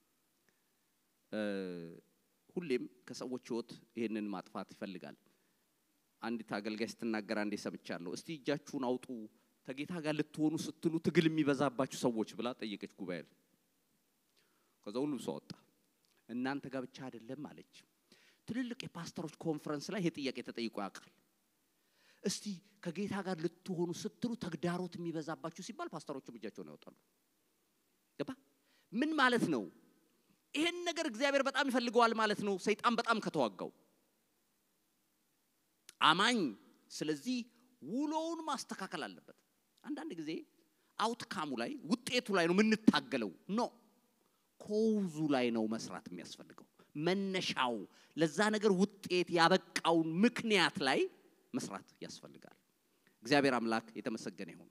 ሁሌም ከሰዎች ህይወት ይህንን ማጥፋት ይፈልጋል። አንዲት አገልጋይ ስትናገር አንዴ ሰምቻለሁ። እስቲ እጃችሁን አውጡ ከጌታ ጋር ልትሆኑ ስትሉ ትግል የሚበዛባችሁ ሰዎች ብላ ጠየቀች ጉባኤ። ከዛ ሁሉም ሰው ወጣ። እናንተ ጋር ብቻ አይደለም አለች። ትልልቅ የፓስተሮች ኮንፈረንስ ላይ ይሄ ጥያቄ ተጠይቆ ያውቃል። እስቲ ከጌታ ጋር ልትሆኑ ስትሉ ተግዳሮት የሚበዛባችሁ ሲባል ፓስተሮቹም እጃቸውን ያወጣሉ። ገባ? ምን ማለት ነው? ይሄን ነገር እግዚአብሔር በጣም ይፈልገዋል ማለት ነው። ሰይጣን በጣም ከተዋጋው አማኝ ስለዚህ ውሎውን ማስተካከል አለበት። አንዳንድ ጊዜ አውትካሙ ላይ ውጤቱ ላይ ነው የምንታገለው። ኖ ኮውዙ ላይ ነው መስራት የሚያስፈልገው። መነሻው ለዛ ነገር ውጤት ያበቃውን ምክንያት ላይ መስራት ያስፈልጋል። እግዚአብሔር አምላክ የተመሰገነ ይሁን።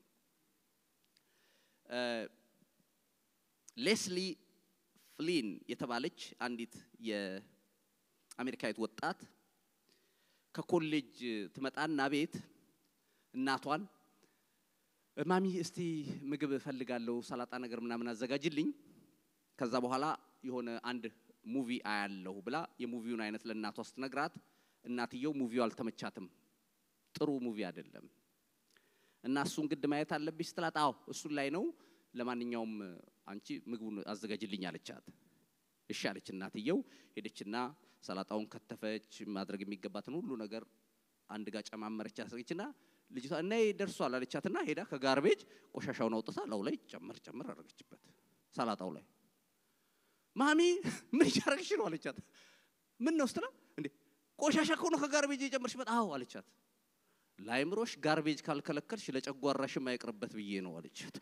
ሌስሊ ፍሊን የተባለች አንዲት የአሜሪካዊት ወጣት ከኮሌጅ ትመጣና ቤት እናቷን ማሚ እስቲ ምግብ እፈልጋለሁ፣ ሰላጣ ነገር ምናምን አዘጋጅልኝ፣ ከዛ በኋላ የሆነ አንድ ሙቪ አያለሁ ብላ የሙቪውን አይነት ለእናቷ ስትነግራት እናትየው ሙቪው አልተመቻትም፣ ጥሩ ሙቪ አይደለም እና እሱን ግድ ማየት አለብሽ ስትላት፣ አዎ እሱን ላይ ነው፣ ለማንኛውም አንቺ ምግቡን አዘጋጅልኝ አለቻት። እሺ አለች እናትየው። ሄደችና ሰላጣውን ከተፈች፣ ማድረግ የሚገባትን ሁሉ ነገር አንድ ጋር ጨማመረች አሰረችና ልጅቷ እና ደርሷል አለቻትና ሄዳ ከጋርቤጅ ቆሻሻውን አውጥታ ላው ላይ ጨመር ጨመር አደረገችበት ሰላጣው ላይ። ማሚ ምን እያደረግሽ ነው አለቻት። ምን ነው ስትላ እንዴ ቆሻሻ ከሆነ ከጋርቤጅ የጨመርሽበት? አዎ አለቻት። ለአይምሮሽ ጋርቤጅ ካልከለከልሽ ለጨጓራሽም አይቅርበት ብዬ ነው አለቻት።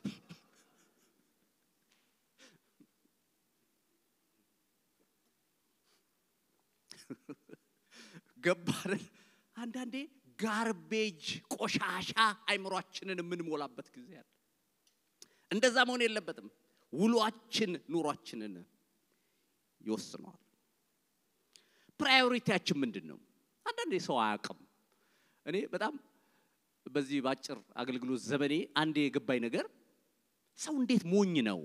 ገባርን? አንዳንዴ ጋርቤጅ ቆሻሻ አይምሯችንን የምንሞላበት ጊዜ አለ። እንደዛ መሆን የለበትም። ውሏችን ኑሯችንን ይወስነዋል። ፕራዮሪቲያችን ምንድን ነው? አንዳንዴ ሰው አያውቅም። እኔ በጣም በዚህ በአጭር አገልግሎት ዘመኔ አንዴ የገባኝ ነገር ሰው እንዴት ሞኝ ነው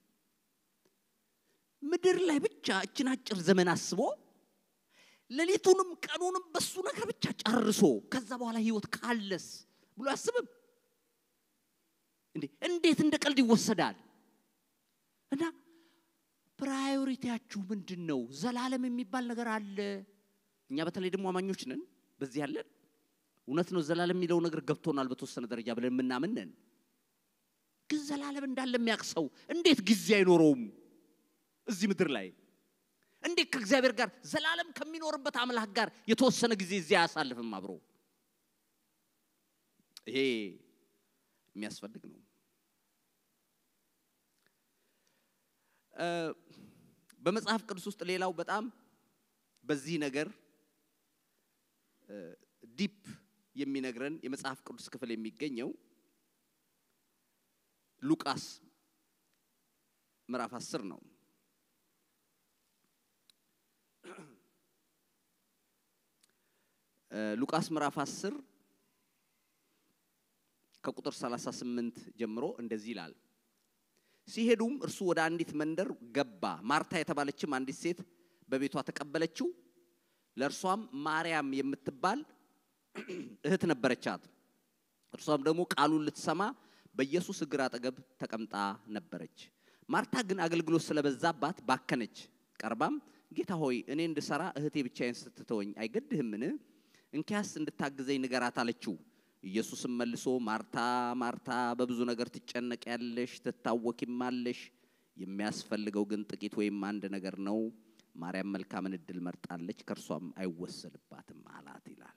ምድር ላይ ብቻ እችን አጭር ዘመን አስቦ ሌሊቱንም ቀኑንም በሱ ነገር ብቻ ጨርሶ ከዛ በኋላ ህይወት ካለስ ብሎ አያስብም እንዴ? እንዴት እንደ ቀልድ ይወሰዳል? እና ፕራዮሪቲያችሁ ምንድን ነው? ዘላለም የሚባል ነገር አለ። እኛ በተለይ ደግሞ አማኞች ነን፣ በዚህ ያለን እውነት ነው። ዘላለም የሚለው ነገር ገብቶናል በተወሰነ ደረጃ ብለን የምናምን ነን። ግን ዘላለም እንዳለ የሚያውቅ ሰው እንዴት ጊዜ አይኖረውም እዚህ ምድር ላይ? እንዴት ከእግዚአብሔር ጋር ዘላለም ከሚኖርበት አምላክ ጋር የተወሰነ ጊዜ እዚያ አያሳልፍም አብሮ? ይሄ የሚያስፈልግ ነው። በመጽሐፍ ቅዱስ ውስጥ ሌላው በጣም በዚህ ነገር ዲፕ የሚነግረን የመጽሐፍ ቅዱስ ክፍል የሚገኘው ሉቃስ ምዕራፍ አስር ነው። ሉቃስ ምዕራፍ 10 ከቁጥር 38 ጀምሮ እንደዚህ ይላል። ሲሄዱም እርሱ ወደ አንዲት መንደር ገባ። ማርታ የተባለችም አንዲት ሴት በቤቷ ተቀበለችው። ለእርሷም ማርያም የምትባል እህት ነበረቻት። እርሷም ደግሞ ቃሉን ልትሰማ በኢየሱስ እግር አጠገብ ተቀምጣ ነበረች። ማርታ ግን አገልግሎት ስለበዛባት ባከነች። ቀርባም ጌታ ሆይ እኔ እንድሰራ እህቴ ብቻዬን ስትተወኝ አይገድህምን? እንኪያስ እንድታግዘኝ ንገራት አለችው። ኢየሱስም መልሶ ማርታ ማርታ በብዙ ነገር ትጨነቂያለሽ፣ ትታወኪማለሽ፣ የሚያስፈልገው ግን ጥቂት ወይም አንድ ነገር ነው። ማርያም መልካምን እድል መርጣለች፣ ከእርሷም አይወሰድባትም አላት ይላል።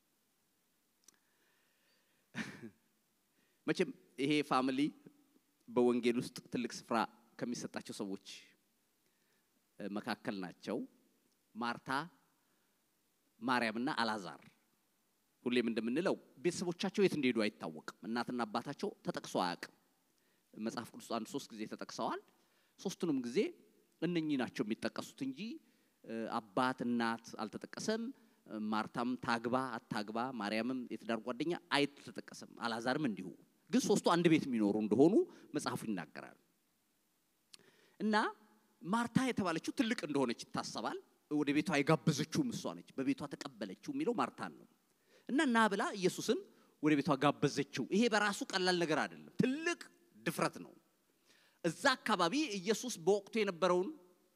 መቼም ይሄ ፋሚሊ በወንጌል ውስጥ ትልቅ ስፍራ ከሚሰጣቸው ሰዎች መካከል ናቸው። ማርታ ማርያምና አላዛር ሁሌም እንደምንለው ቤተሰቦቻቸው የት እንደሄዱ አይታወቅም። እናትና አባታቸው ተጠቅሶ አያውቅም። መጽሐፍ ቅዱስ አንድ ሶስት ጊዜ ተጠቅሰዋል። ሶስቱንም ጊዜ እነኚህ ናቸው የሚጠቀሱት እንጂ አባት እናት አልተጠቀሰም። ማርታም ታግባ አታግባ፣ ማርያምም የትዳር ጓደኛ አይተጠቀሰም። አላዛርም እንዲሁ። ግን ሶስቱ አንድ ቤት የሚኖሩ እንደሆኑ መጽሐፉ ይናገራል። እና ማርታ የተባለችው ትልቅ እንደሆነች ይታሰባል። ወደ ቤቷ የጋበዘችውም እሷ ነች። በቤቷ ተቀበለችው የሚለው ማርታን ነው። እና ና ብላ ኢየሱስን ወደ ቤቷ ጋበዘችው። ይሄ በራሱ ቀላል ነገር አይደለም፣ ትልቅ ድፍረት ነው። እዛ አካባቢ ኢየሱስ በወቅቱ የነበረውን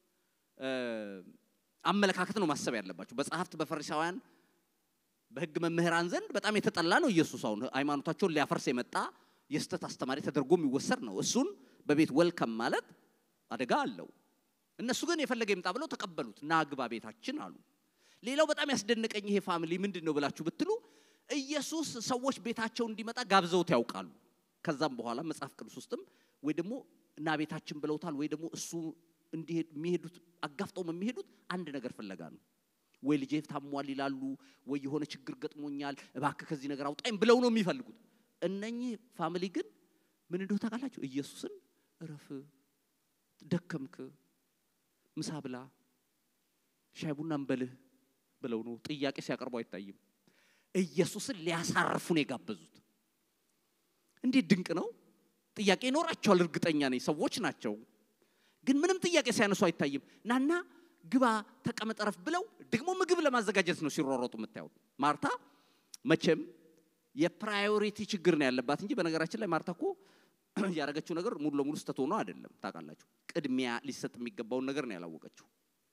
አመለካከት ነው ማሰብ ያለባቸው። በጸሐፍት በፈሪሳውያን በሕግ መምህራን ዘንድ በጣም የተጠላ ነው ኢየሱስ። አሁን ሃይማኖታቸውን ሊያፈርስ የመጣ የስተት አስተማሪ ተደርጎ የሚወሰድ ነው። እሱን በቤት ወልከም ማለት አደጋ አለው። እነሱ ግን የፈለገ ይምጣ ብለው ተቀበሉት። ና ግባ ቤታችን አሉ። ሌላው በጣም ያስደነቀኝ ይሄ ፋሚሊ ምንድን ነው ብላችሁ ብትሉ ኢየሱስ ሰዎች ቤታቸው እንዲመጣ ጋብዘውት ያውቃሉ። ከዛም በኋላ መጽሐፍ ቅዱስ ውስጥም ወይ ደግሞ እና ቤታችን ብለውታል ወይ ደግሞ እሱ እንዲሄድ የሚሄዱት አጋፍጠው የሚሄዱት አንድ ነገር ፍለጋ ነው። ወይ ልጄ ታሟል ይላሉ፣ ወይ የሆነ ችግር ገጥሞኛል እባክህ ከዚህ ነገር አውጣኝ ብለው ነው የሚፈልጉት። እነኚህ ፋሚሊ ግን ምን እንደው ታውቃላችሁ? ኢየሱስን እረፍ፣ ደከምክ፣ ምሳ ብላ፣ ሻይ ቡና እንበልህ ብለው ነው ጥያቄ ሲያቀርቡ አይታይም። ኢየሱስን ሊያሳርፉ ነው የጋበዙት። እንዴት ድንቅ ነው! ጥያቄ ይኖራቸዋል፣ እርግጠኛ ነኝ። ሰዎች ናቸው። ግን ምንም ጥያቄ ሲያነሱ አይታይም። ናና ግባ ተቀመጥ፣ እረፍ ብለው ደግሞ ምግብ ለማዘጋጀት ነው ሲሯሯጡ የምታዩት። ማርታ መቼም የፕራዮሪቲ ችግር ነው ያለባት እንጂ በነገራችን ላይ ማርታ እኮ ያደረገችው ነገር ሙሉ ለሙሉ ስተት ሆኖ አይደለም። ታውቃላችሁ፣ ቅድሚያ ሊሰጥ የሚገባውን ነገር ነው ያላወቀችው።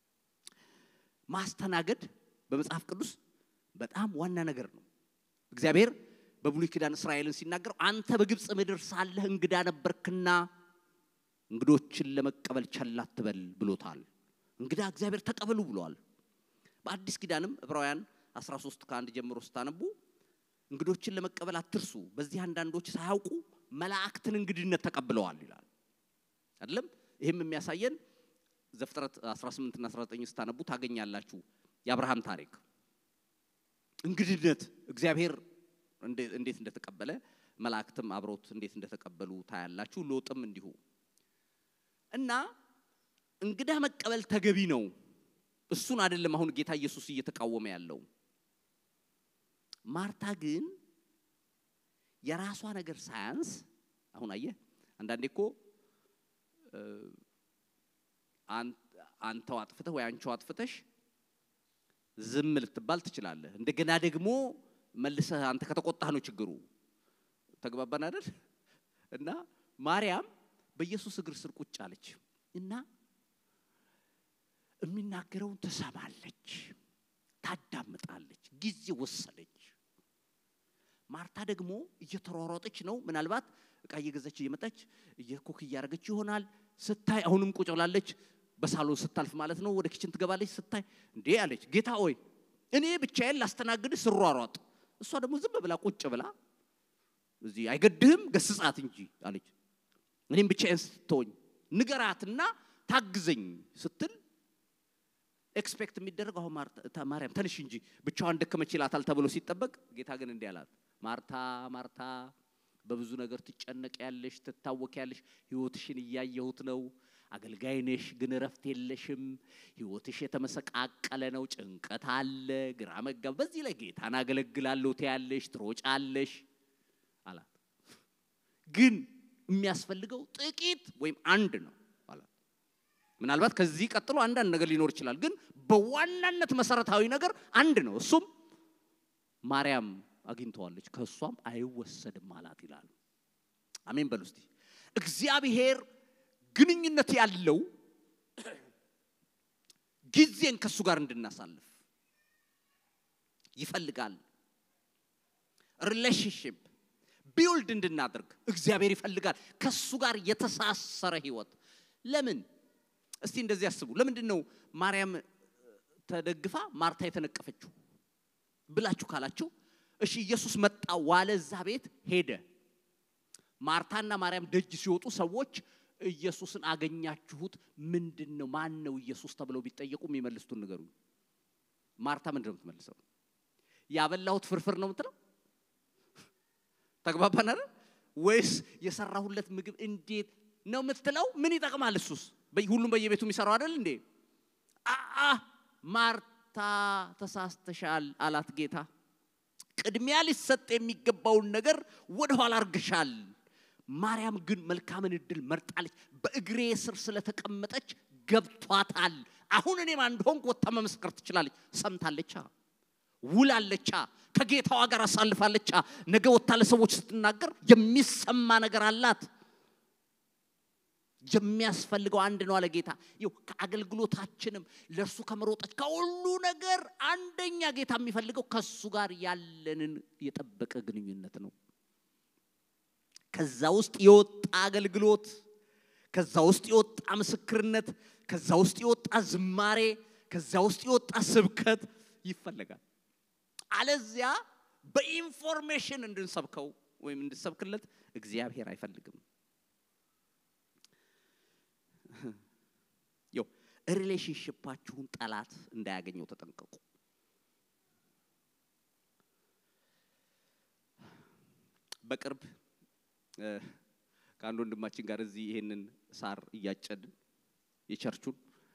ማስተናገድ በመጽሐፍ ቅዱስ በጣም ዋና ነገር ነው። እግዚአብሔር በብሉይ ኪዳን እስራኤልን ሲናገር አንተ በግብፅ ምድር ሳለህ እንግዳ ነበርክና እንግዶችን ለመቀበል ቸል አትበል ብሎታል። እንግዳ እግዚአብሔር ተቀበሉ ብለዋል። በአዲስ ኪዳንም ዕብራውያን 13 ከአንድ ጀምሮ ስታነቡ እንግዶችን ለመቀበል አትርሱ፣ በዚህ አንዳንዶች ሳያውቁ መላእክትን እንግድነት ተቀብለዋል ይላል አይደለም። ይህም የሚያሳየን ዘፍጥረት 18 እና 19 ስታነቡ ታገኛላችሁ የአብርሃም ታሪክ እንግድነት እግዚአብሔር እንዴት እንደተቀበለ መላእክትም አብሮት እንዴት እንደተቀበሉ ታያላችሁ። ሎጥም እንዲሁ እና እንግዳ መቀበል ተገቢ ነው። እሱን አይደለም አሁን ጌታ ኢየሱስ እየተቃወመ ያለው። ማርታ ግን የራሷ ነገር ሳያንስ አሁን አየህ፣ አንዳንዴ እኮ አንተው አጥፍተህ ወይ አንቺው አጥፍተሽ ዝም ልትባል ትችላለህ። እንደገና ደግሞ መልሰህ አንተ ከተቆጣህ ነው ችግሩ። ተግባባን አይደል? እና ማርያም በኢየሱስ እግር ስር ቁጭ አለች እና የሚናገረውን ትሰማለች፣ ታዳምጣለች፣ ጊዜ ወሰደች። ማርታ ደግሞ እየተሯሯጠች ነው። ምናልባት እቃ እየገዛች እየመጣች እየኮክ እያደረገች ይሆናል። ስታይ አሁንም ቁጭ ብላለች። በሳሎን ስታልፍ ማለት ነው። ወደ ኪችን ትገባለች። ስታይ እንዴ አለች፣ ጌታ ሆይ እኔ ብቻዬን ላስተናግድህ ስሯሯጥ፣ እሷ ደግሞ ዝም ብላ ቁጭ ብላ እዚህ አይገድህም ገስጻት እንጂ አለች። እኔም ብቻዬን ስትተወኝ ንገራትና ታግዘኝ ስትል ኤክስፔክት የሚደረግ አሁን ማርያም ተንሽ እንጂ ብቻዋን ደከመች ይላታል ተብሎ ሲጠበቅ፣ ጌታ ግን እንዲህ አላት፣ ማርታ ማርታ በብዙ ነገር ትጨነቅ ያለሽ ትታወክ ያለሽ ህይወትሽን እያየሁት ነው። አገልጋይ ነሽ፣ ግን እረፍት የለሽም። ህይወትሽ የተመሰቃቀለ ነው። ጭንቀት አለ፣ ግራ መጋብ። በዚህ ላይ ጌታን አገለግላለሁ ትያለሽ፣ ትሮጫለሽ አላት። ግን የሚያስፈልገው ጥቂት ወይም አንድ ነው አላት። ምናልባት ከዚህ ቀጥሎ አንዳንድ ነገር ሊኖር ይችላል፣ ግን በዋናነት መሰረታዊ ነገር አንድ ነው። እሱም ማርያም አግኝተዋለች፣ ከእሷም አይወሰድም አላት ይላል። አሜን በሉ እስቲ። እግዚአብሔር ግንኙነት ያለው ጊዜን ከእሱ ጋር እንድናሳልፍ ይፈልጋል። ሪሌሽንሽፕ ቢውልድ እንድናደርግ እግዚአብሔር ይፈልጋል። ከእሱ ጋር የተሳሰረ ህይወት። ለምን እስቲ እንደዚህ ያስቡ። ለምንድን ነው ማርያም ተደግፋ ማርታ የተነቀፈችው ብላችሁ ካላችሁ፣ እሺ ኢየሱስ መጣ ዋለ፣ እዛ ቤት ሄደ። ማርታና ማርያም ደጅ ሲወጡ ሰዎች ኢየሱስን አገኛችሁት? ምንድን ነው ማን ነው ኢየሱስ ተብለው ቢጠየቁ የሚመልሱትን ንገሩኝ። ማርታ ምንድን ነው የምትመልሰው? ያበላሁት ፍርፍር ነው የምትለው? ተግባባን አይደል? ወይስ የሰራሁለት ምግብ እንዴት ነው የምትለው? ምን ይጠቅማል? እሱስ ሁሉም በየቤቱ የሚሰራው አይደል እንዴ? አአ ማርታ ተሳስተሻል አላት ጌታ። ቅድሚያ ሊሰጥ የሚገባውን ነገር ወደኋላ አርግሻል። ማርያም ግን መልካምን እድል መርጣለች። በእግሬ ስር ስለተቀመጠች ገብቷታል። አሁን እኔ ማን እንደሆንኩ ወጥታ መመስከር ትችላለች። ሰምታለቻ፣ ውላለቻ፣ ከጌታዋ ጋር አሳልፋለቻ። ነገ ወጥታ ለሰዎች ስትናገር የሚሰማ ነገር አላት። የሚያስፈልገው አንድ ነው አለ ጌታ። ይኸው ከአገልግሎታችንም ለእርሱ ከመሮጠች ከሁሉ ነገር አንደኛ ጌታ የሚፈልገው ከእሱ ጋር ያለንን የጠበቀ ግንኙነት ነው። ከዛ ውስጥ የወጣ አገልግሎት፣ ከዛ ውስጥ የወጣ ምስክርነት፣ ከዛ ውስጥ የወጣ ዝማሬ፣ ከዛ ውስጥ የወጣ ስብከት ይፈለጋል። አለዚያ በኢንፎርሜሽን እንድንሰብከው ወይም እንድሰብክለት እግዚአብሔር አይፈልግም። ያው ሪሌሽንሽፓችሁን ጠላት እንዳያገኘው ተጠንቀቁ። በቅርብ ከአንድ ወንድማችን ጋር እዚህ ይሄንን ሳር እያጨድን የቸርቹን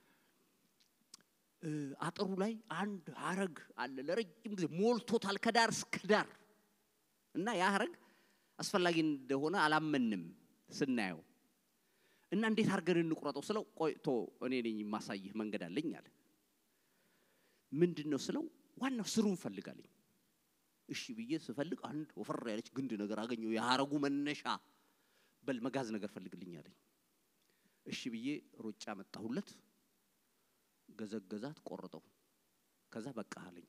አጥሩ ላይ አንድ ሀረግ አለ። ለረጅም ጊዜ ሞልቶታል ከዳር እስከ ዳር እና ያ ሀረግ አስፈላጊ እንደሆነ አላመንም ስናየው እና እንዴት አድርገን እንቁረጠው ስለው ቆይቶ እኔ ነኝ የማሳይህ መንገድ አለኝ አለ። ምንድን ነው ስለው ዋናው ስሩን ፈልጋለኝ። እሺ ብዬ ስፈልግ አንድ ወፈር ያለች ግንድ ነገር አገኘው። የሀረጉ መነሻ በል መጋዝ ነገር ፈልግልኝ አለኝ። እሺ ብዬ ሮጫ መጣሁለት። ገዘገዛት፣ ቆረጠው። ከዛ በቃ አለኝ።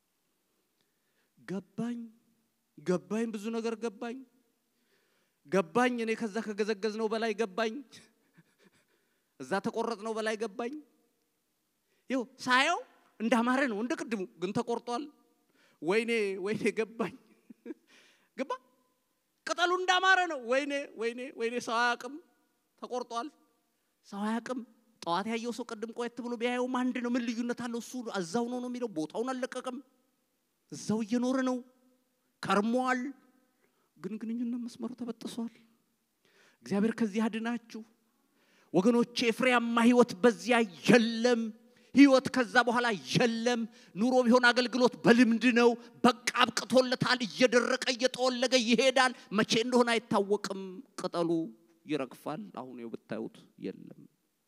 ገባኝ ገባኝ፣ ብዙ ነገር ገባኝ ገባኝ። እኔ ከዛ ከገዘገዝ ነው በላይ ገባኝ። እዛ ተቆረጥ ነው በላይ ገባኝ። ይው ሳየው እንዳማረ ነው እንደ ቅድሙ ግን ተቆርጧል። ወይኔ ወይኔ ገባኝ ገባ ቅጠሉ እንዳማረ ነው። ወይኔ ወይኔ ወይኔ ሰው አያውቅም ተቆርጧል። ሰው አያውቅም። ጠዋት ያየው ሰው ቅድም ቆየት ብሎ ቢያየውም አንድ ነው። ምን ልዩነት አለው? እሱ እዛው ነው ነው የሚለው ቦታውን አልለቀቅም። እዛው እየኖረ ነው ከርሟል። ግን ግንኙነት መስመሩ ተበጥሷል። እግዚአብሔር ከዚህ አድናችሁ ወገኖቼ። ፍሬያማ ህይወት በዚያ የለም። ህይወት ከዛ በኋላ የለም። ኑሮ ቢሆን አገልግሎት በልምድ ነው። በቃ አብቅቶለታል። እየደረቀ እየጠወለገ ይሄዳል። መቼ እንደሆነ አይታወቅም። ቅጠሉ ይረግፋል። አሁን ይኸው ብታዩት የለም።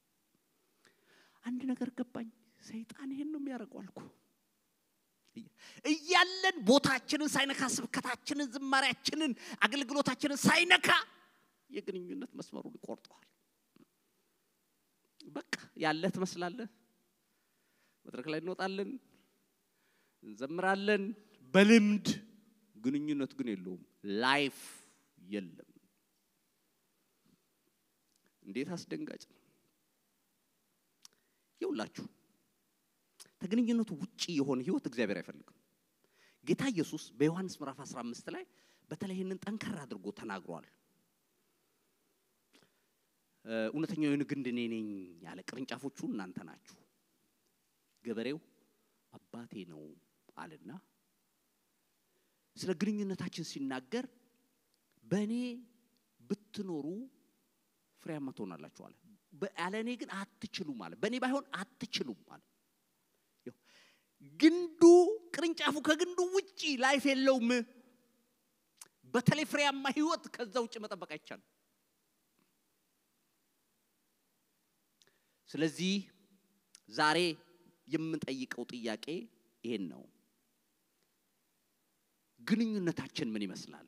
አንድ ነገር ገባኝ። ሰይጣን ይሄን ነው የሚያደርገው አልኩ። እያለን ቦታችንን ሳይነካ ስብከታችንን፣ ዝማሪያችንን፣ አገልግሎታችንን ሳይነካ የግንኙነት መስመሩን ይቆርጠዋል። በቃ ያለህ ትመስላለህ። መድረክ ላይ እንወጣለን፣ እንዘምራለን በልምድ ግንኙነት ግን የለውም። ላይፍ የለም። እንዴት አስደንጋጭ ነው! ይውላችሁ ከግንኙነቱ ውጪ የሆነ ህይወት እግዚአብሔር አይፈልግም። ጌታ ኢየሱስ በዮሐንስ ምዕራፍ 15 ላይ በተለይ ይህንን ጠንከር አድርጎ ተናግሯል። እውነተኛው የወይን ግንድ እኔ ነኝ ያለ፣ ቅርንጫፎቹ እናንተ ናችሁ፣ ገበሬው አባቴ ነው አለና ስለ ግንኙነታችን ሲናገር በእኔ ብትኖሩ ፍሬያማ ትሆናላችሁ አለ። ያለ እኔ ግን አትችሉም አለ። በእኔ ባይሆን አትችሉም አለ። ግንዱ ቅርንጫፉ ከግንዱ ውጪ ላይፍ የለውም። በተለይ ፍሬያማ ህይወት ከዛ ውጭ መጠበቅ አይቻልም። ስለዚህ ዛሬ የምንጠይቀው ጥያቄ ይሄን ነው። ግንኙነታችን ምን ይመስላል?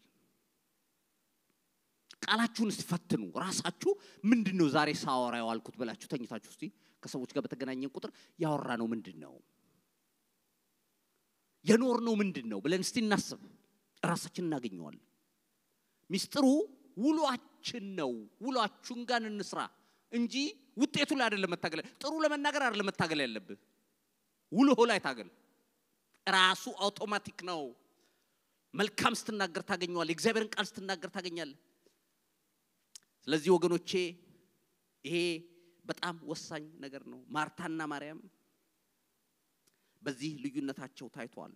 ቃላችሁን ሲፈትኑ ራሳችሁ ምንድን ነው ዛሬ ሳወራ የዋልኩት ብላችሁ ተኝታችሁ እስቲ ከሰዎች ጋር በተገናኘን ቁጥር ያወራ ነው ምንድን ነው የኖር ነው ምንድን ነው ብለን እስቲ እናስብ። ራሳችን እናገኘዋለን። ሚስጥሩ ውሏችን ነው። ውሏችሁን ጋር እንስራ እንጂ ውጤቱ ላይ አይደለም መታገል። ጥሩ ለመናገር አይደለም መታገል ያለብህ፣ ውሎህ ላይ ታገል። ራሱ አውቶማቲክ ነው። መልካም ስትናገር ታገኘዋለህ። የእግዚአብሔርን ቃል ስትናገር ታገኛለህ። ስለዚህ ወገኖቼ ይሄ በጣም ወሳኝ ነገር ነው። ማርታና ማርያም በዚህ ልዩነታቸው ታይቷል።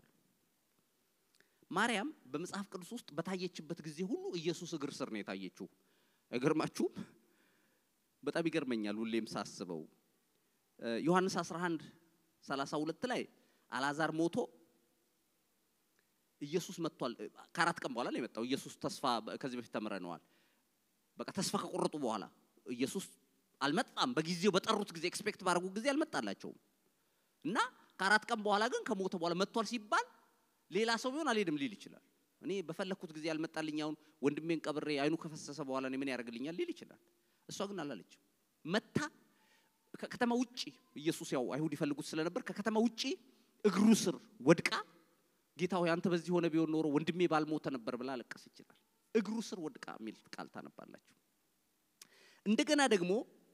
ማርያም በመጽሐፍ ቅዱስ ውስጥ በታየችበት ጊዜ ሁሉ ኢየሱስ እግር ስር ነው የታየችው። አይገርማችሁም? በጣም ይገርመኛል ሁሌም ሳስበው። ዮሐንስ 11 32 ላይ አልዓዛር ሞቶ ኢየሱስ መጥቷል። ከአራት ቀን በኋላ ነው የመጣው። ኢየሱስ ተስፋ ከዚህ በፊት ተምረነዋል። በቃ ተስፋ ከቆረጡ በኋላ ኢየሱስ አልመጣም። በጊዜው በጠሩት ጊዜ ኤክስፔክት ባደረጉ ጊዜ አልመጣላቸውም እና ከአራት ቀን በኋላ ግን ከሞተ በኋላ መጥቷል ሲባል ሌላ ሰው ቢሆን አልሄድም ሊል ይችላል። እኔ በፈለግኩት ጊዜ ያልመጣልኝ አሁን ወንድሜን ቀብሬ አይኑ ከፈሰሰ በኋላ እኔ ምን ያደርግልኛል ሊል ይችላል። እሷ ግን አላለችም። መታ ከከተማ ውጪ ኢየሱስ ያው አይሁድ ይፈልጉት ስለነበር ከከተማ ውጪ እግሩ ስር ወድቃ ጌታ ሆይ አንተ በዚህ ሆነ ቢሆን ኖሮ ወንድሜ ባልሞተ ነበር ብላ አለቀስ ይችላል። እግሩ ስር ወድቃ የሚል ቃል ታነባላችሁ። እንደገና ደግሞ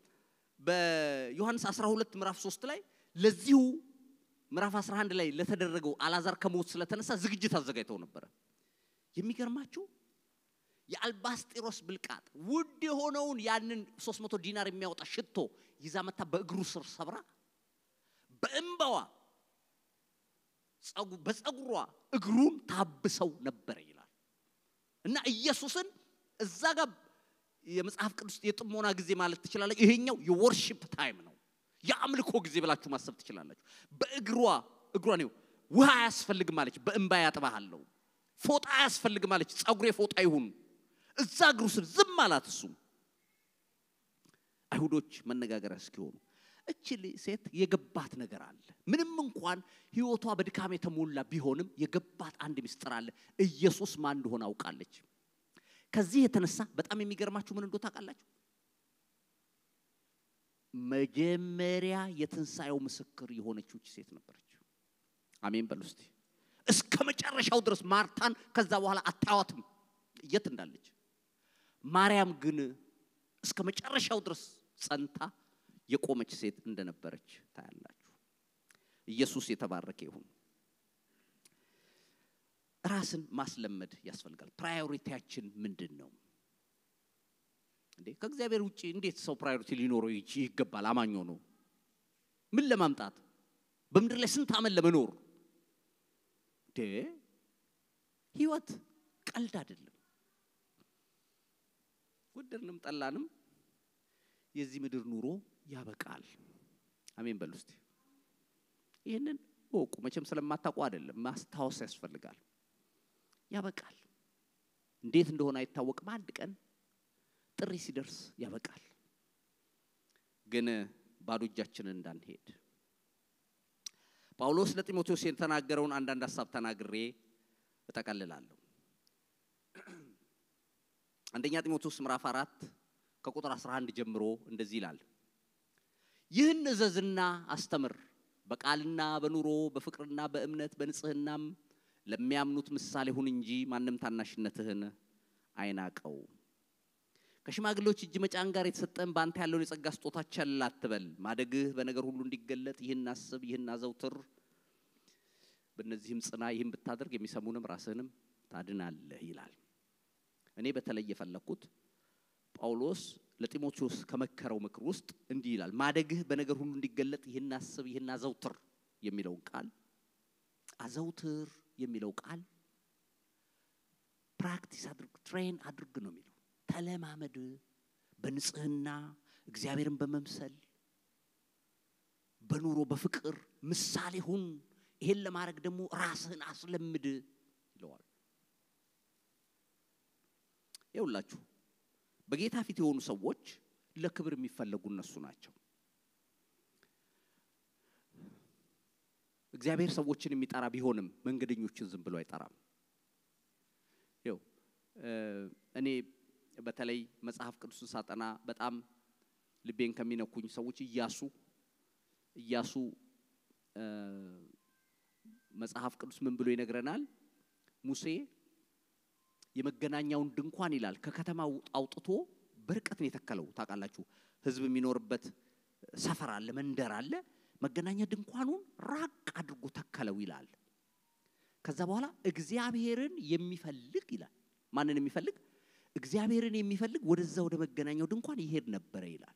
በዮሐንስ 12 ምዕራፍ 3 ላይ ለዚሁ ምዕራፍ 11 ላይ ለተደረገው አላዛር ከሞት ስለተነሳ ዝግጅት አዘጋጅተው ነበረ። የሚገርማችሁ የአልባስጢሮስ ብልቃጥ ውድ የሆነውን ያንን 300 ዲናር የሚያወጣ ሽቶ ይዛ መታ በእግሩ ስር ሰብራ በእንባዋ በፀጉሯ እግሩን ታብሰው ነበረ ይላል እና ኢየሱስን እዛ ጋር የመጽሐፍ ቅዱስ የጥሞና ጊዜ ማለት ትችላለች። ይሄኛው የወርሺፕ ታይም ነው፣ የአምልኮ ጊዜ ብላችሁ ማሰብ ትችላላችሁ። በእግሯ እግሯ ነው ውሃ አያስፈልግም አለች፣ በእንባ ያጥባሃለሁ። ፎጣ አያስፈልግም አለች፣ ፀጉሬ ፎጣ ይሁን። እዛ እግሩ ስር ዝም አላት። እሱም አይሁዶች መነጋገሪያ እስኪሆኑ እችል ሴት የገባት ነገር አለ። ምንም እንኳን ህይወቷ በድካም የተሞላ ቢሆንም የገባት አንድ ምስጢር አለ። ኢየሱስ ማን እንደሆነ አውቃለች። ከዚህ የተነሳ በጣም የሚገርማችሁ ምን እንደሆነ ታውቃላችሁ? መጀመሪያ የትንሣኤው ምስክር የሆነችው ሴት ነበረች። አሜን በሉ እስቲ። እስከ መጨረሻው ድረስ ማርታን ከዛ በኋላ አታዋትም የት እንዳለች። ማርያም ግን እስከ መጨረሻው ድረስ ጸንታ የቆመች ሴት እንደነበረች ታያላችሁ። ኢየሱስ የተባረከ ይሁን። ራስን ማስለመድ ያስፈልጋል። ፕራዮሪቲያችን ምንድን ነው እንዴ? ከእግዚአብሔር ውጭ እንዴት ሰው ፕራዮሪቲ ሊኖረው ይገባል? አማኝ ሆኖ ምን ለማምጣት በምድር ላይ ስንት ዓመት ለመኖር እንዴ? ህይወት ቀልድ አይደለም። ወደድንም ጠላንም የዚህ ምድር ኑሮ ያበቃል። አሜን በሉ እስቲ። ይህንን ወቁ። መቼም ስለማታውቁ አይደለም፣ ማስታወስ ያስፈልጋል። ያበቃል። እንዴት እንደሆነ አይታወቅም። አንድ ቀን ጥሪ ሲደርስ ያበቃል። ግን ባዶ እጃችንን እንዳንሄድ ጳውሎስ ለጢሞቴዎስ የተናገረውን አንዳንድ ሀሳብ ተናግሬ እጠቀልላለሁ። አንደኛ ጢሞቴዎስ ምዕራፍ አራት ከቁጥር 11 ጀምሮ እንደዚህ ይላል። ይህን እዘዝና አስተምር፣ በቃልና በኑሮ በፍቅርና በእምነት በንጽህናም ለሚያምኑት ምሳሌ ሁን እንጂ ማንም ታናሽነትህን አይናቀው። ከሽማግሌዎች እጅ መጫን ጋር የተሰጠን በአንተ ያለውን የጸጋ ስጦታ ቸል አትበል። ማደግህ በነገር ሁሉ እንዲገለጥ ይህን አስብ፣ ይህን አዘውትር። በእነዚህም ጽና፣ ይህን ብታደርግ የሚሰሙንም ራስህንም ታድናለህ ይላል። እኔ በተለይ የፈለግኩት ጳውሎስ ለጢሞቴዎስ ከመከረው ምክር ውስጥ እንዲህ ይላል፣ ማደግህ በነገር ሁሉ እንዲገለጥ ይህን አስብ፣ ይህን አዘውትር የሚለውን ቃል አዘውትር የሚለው ቃል ፕራክቲስ አድርግ፣ ትሬን አድርግ ነው የሚለው። ተለማመድ፣ በንጽህና እግዚአብሔርን በመምሰል በኑሮ በፍቅር ምሳሌ ሁን። ይሄን ለማድረግ ደግሞ ራስህን አስለምድ ይለዋል። ይውላችሁ በጌታ ፊት የሆኑ ሰዎች ለክብር የሚፈለጉ እነሱ ናቸው። እግዚአብሔር ሰዎችን የሚጠራ ቢሆንም መንገደኞችን ዝም ብሎ አይጠራም። ይው እኔ በተለይ መጽሐፍ ቅዱስን ሳጠና በጣም ልቤን ከሚነኩኝ ሰዎች እያሱ እያሱ መጽሐፍ ቅዱስ ምን ብሎ ይነግረናል? ሙሴ የመገናኛውን ድንኳን ይላል ከከተማው አውጥቶ በርቀት ነው የተከለው። ታውቃላችሁ፣ ህዝብ የሚኖርበት ሰፈር አለ፣ መንደር አለ። መገናኛ ድንኳኑን ራቅ አድርጎ ተከለው ይላል። ከዛ በኋላ እግዚአብሔርን የሚፈልግ ይላል። ማንን የሚፈልግ? እግዚአብሔርን የሚፈልግ ወደዛ ወደ መገናኛው ድንኳን ይሄድ ነበረ ይላል።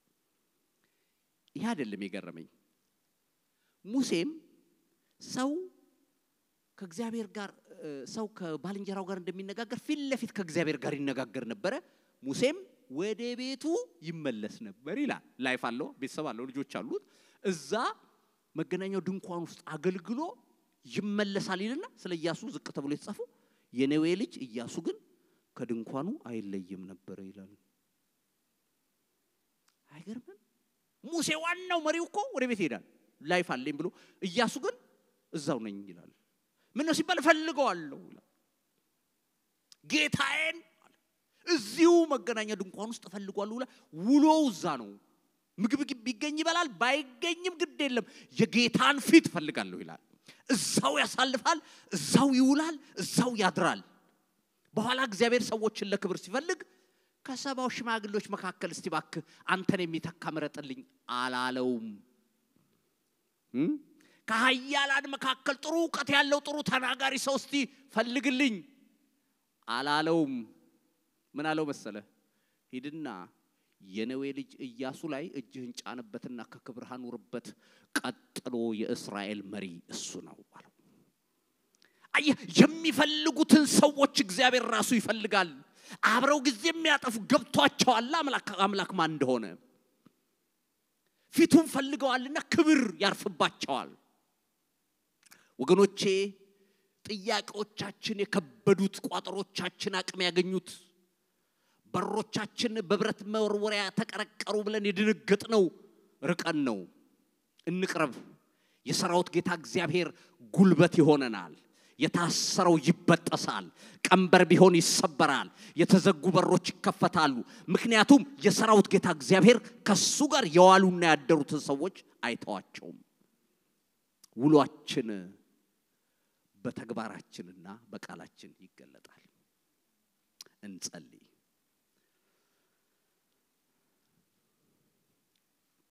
ይህ አይደለም የገረመኝ። ሙሴም ሰው ከእግዚአብሔር ጋር ሰው ከባልንጀራው ጋር እንደሚነጋገር ፊት ለፊት ከእግዚአብሔር ጋር ይነጋገር ነበረ። ሙሴም ወደ ቤቱ ይመለስ ነበር ይላል። ላይፍ አለው፣ ቤተሰብ አለው፣ ልጆች አሉት። እዛ መገናኛው ድንኳን ውስጥ አገልግሎ ይመለሳል ይልና ስለ ኢያሱ ዝቅ ተብሎ የተጻፈው የነዌ ልጅ ኢያሱ ግን ከድንኳኑ አይለይም ነበረ ይላል። አይገርምም? ሙሴ ዋናው መሪው እኮ ወደ ቤት ይሄዳል። ላይፍ አለኝ ብሎ እያሱ ግን እዛው ነኝ ይላል። ምን ነው ሲባል እፈልገዋለሁ ይላል። ጌታዬን እዚሁ መገናኛ ድንኳን ውስጥ እፈልገዋለሁ ይላል። ውሎው እዛ ነው። ምግብ ቢገኝ ይበላል፣ ባይገኝም ግድ የለም የጌታን ፊት እፈልጋለሁ ይላል። እዛው ያሳልፋል፣ እዛው ይውላል፣ እዛው ያድራል። በኋላ እግዚአብሔር ሰዎችን ለክብር ሲፈልግ ከሰባው ሽማግሌዎች መካከል እስቲ ባክህ አንተን የሚተካ ምረጥልኝ አላለውም። ከሀያላን መካከል ጥሩ እውቀት ያለው ጥሩ ተናጋሪ ሰው እስቲ ፈልግልኝ አላለውም። ምን አለው መሰለ? ሂድና የነዌ ልጅ ኢያሱ ላይ እጅህን ጫንበትና ከክብርህ አኑርበት፣ ቀጥሎ የእስራኤል መሪ እሱ ነው አለው። አየህ፣ የሚፈልጉትን ሰዎች እግዚአብሔር ራሱ ይፈልጋል። አብረው ጊዜ የሚያጠፉ ገብቷቸዋል አምላክ ማን እንደሆነ ፊቱን ፈልገዋልና ክብር ያርፍባቸዋል። ወገኖቼ ጥያቄዎቻችን የከበዱት ቋጠሮቻችን አቅም ያገኙት በሮቻችን በብረት መወርወሪያ ተቀረቀሩ ብለን የደነገጥ ነው ርቀን ነው። እንቅረብ። የሰራዊት ጌታ እግዚአብሔር ጉልበት ይሆነናል። የታሰረው ይበጠሳል። ቀንበር ቢሆን ይሰበራል። የተዘጉ በሮች ይከፈታሉ። ምክንያቱም የሰራዊት ጌታ እግዚአብሔር ከሱ ጋር የዋሉና ያደሩትን ሰዎች አይተዋቸውም። ውሏችን በተግባራችንና በቃላችን ይገለጣል። እንጸልይ።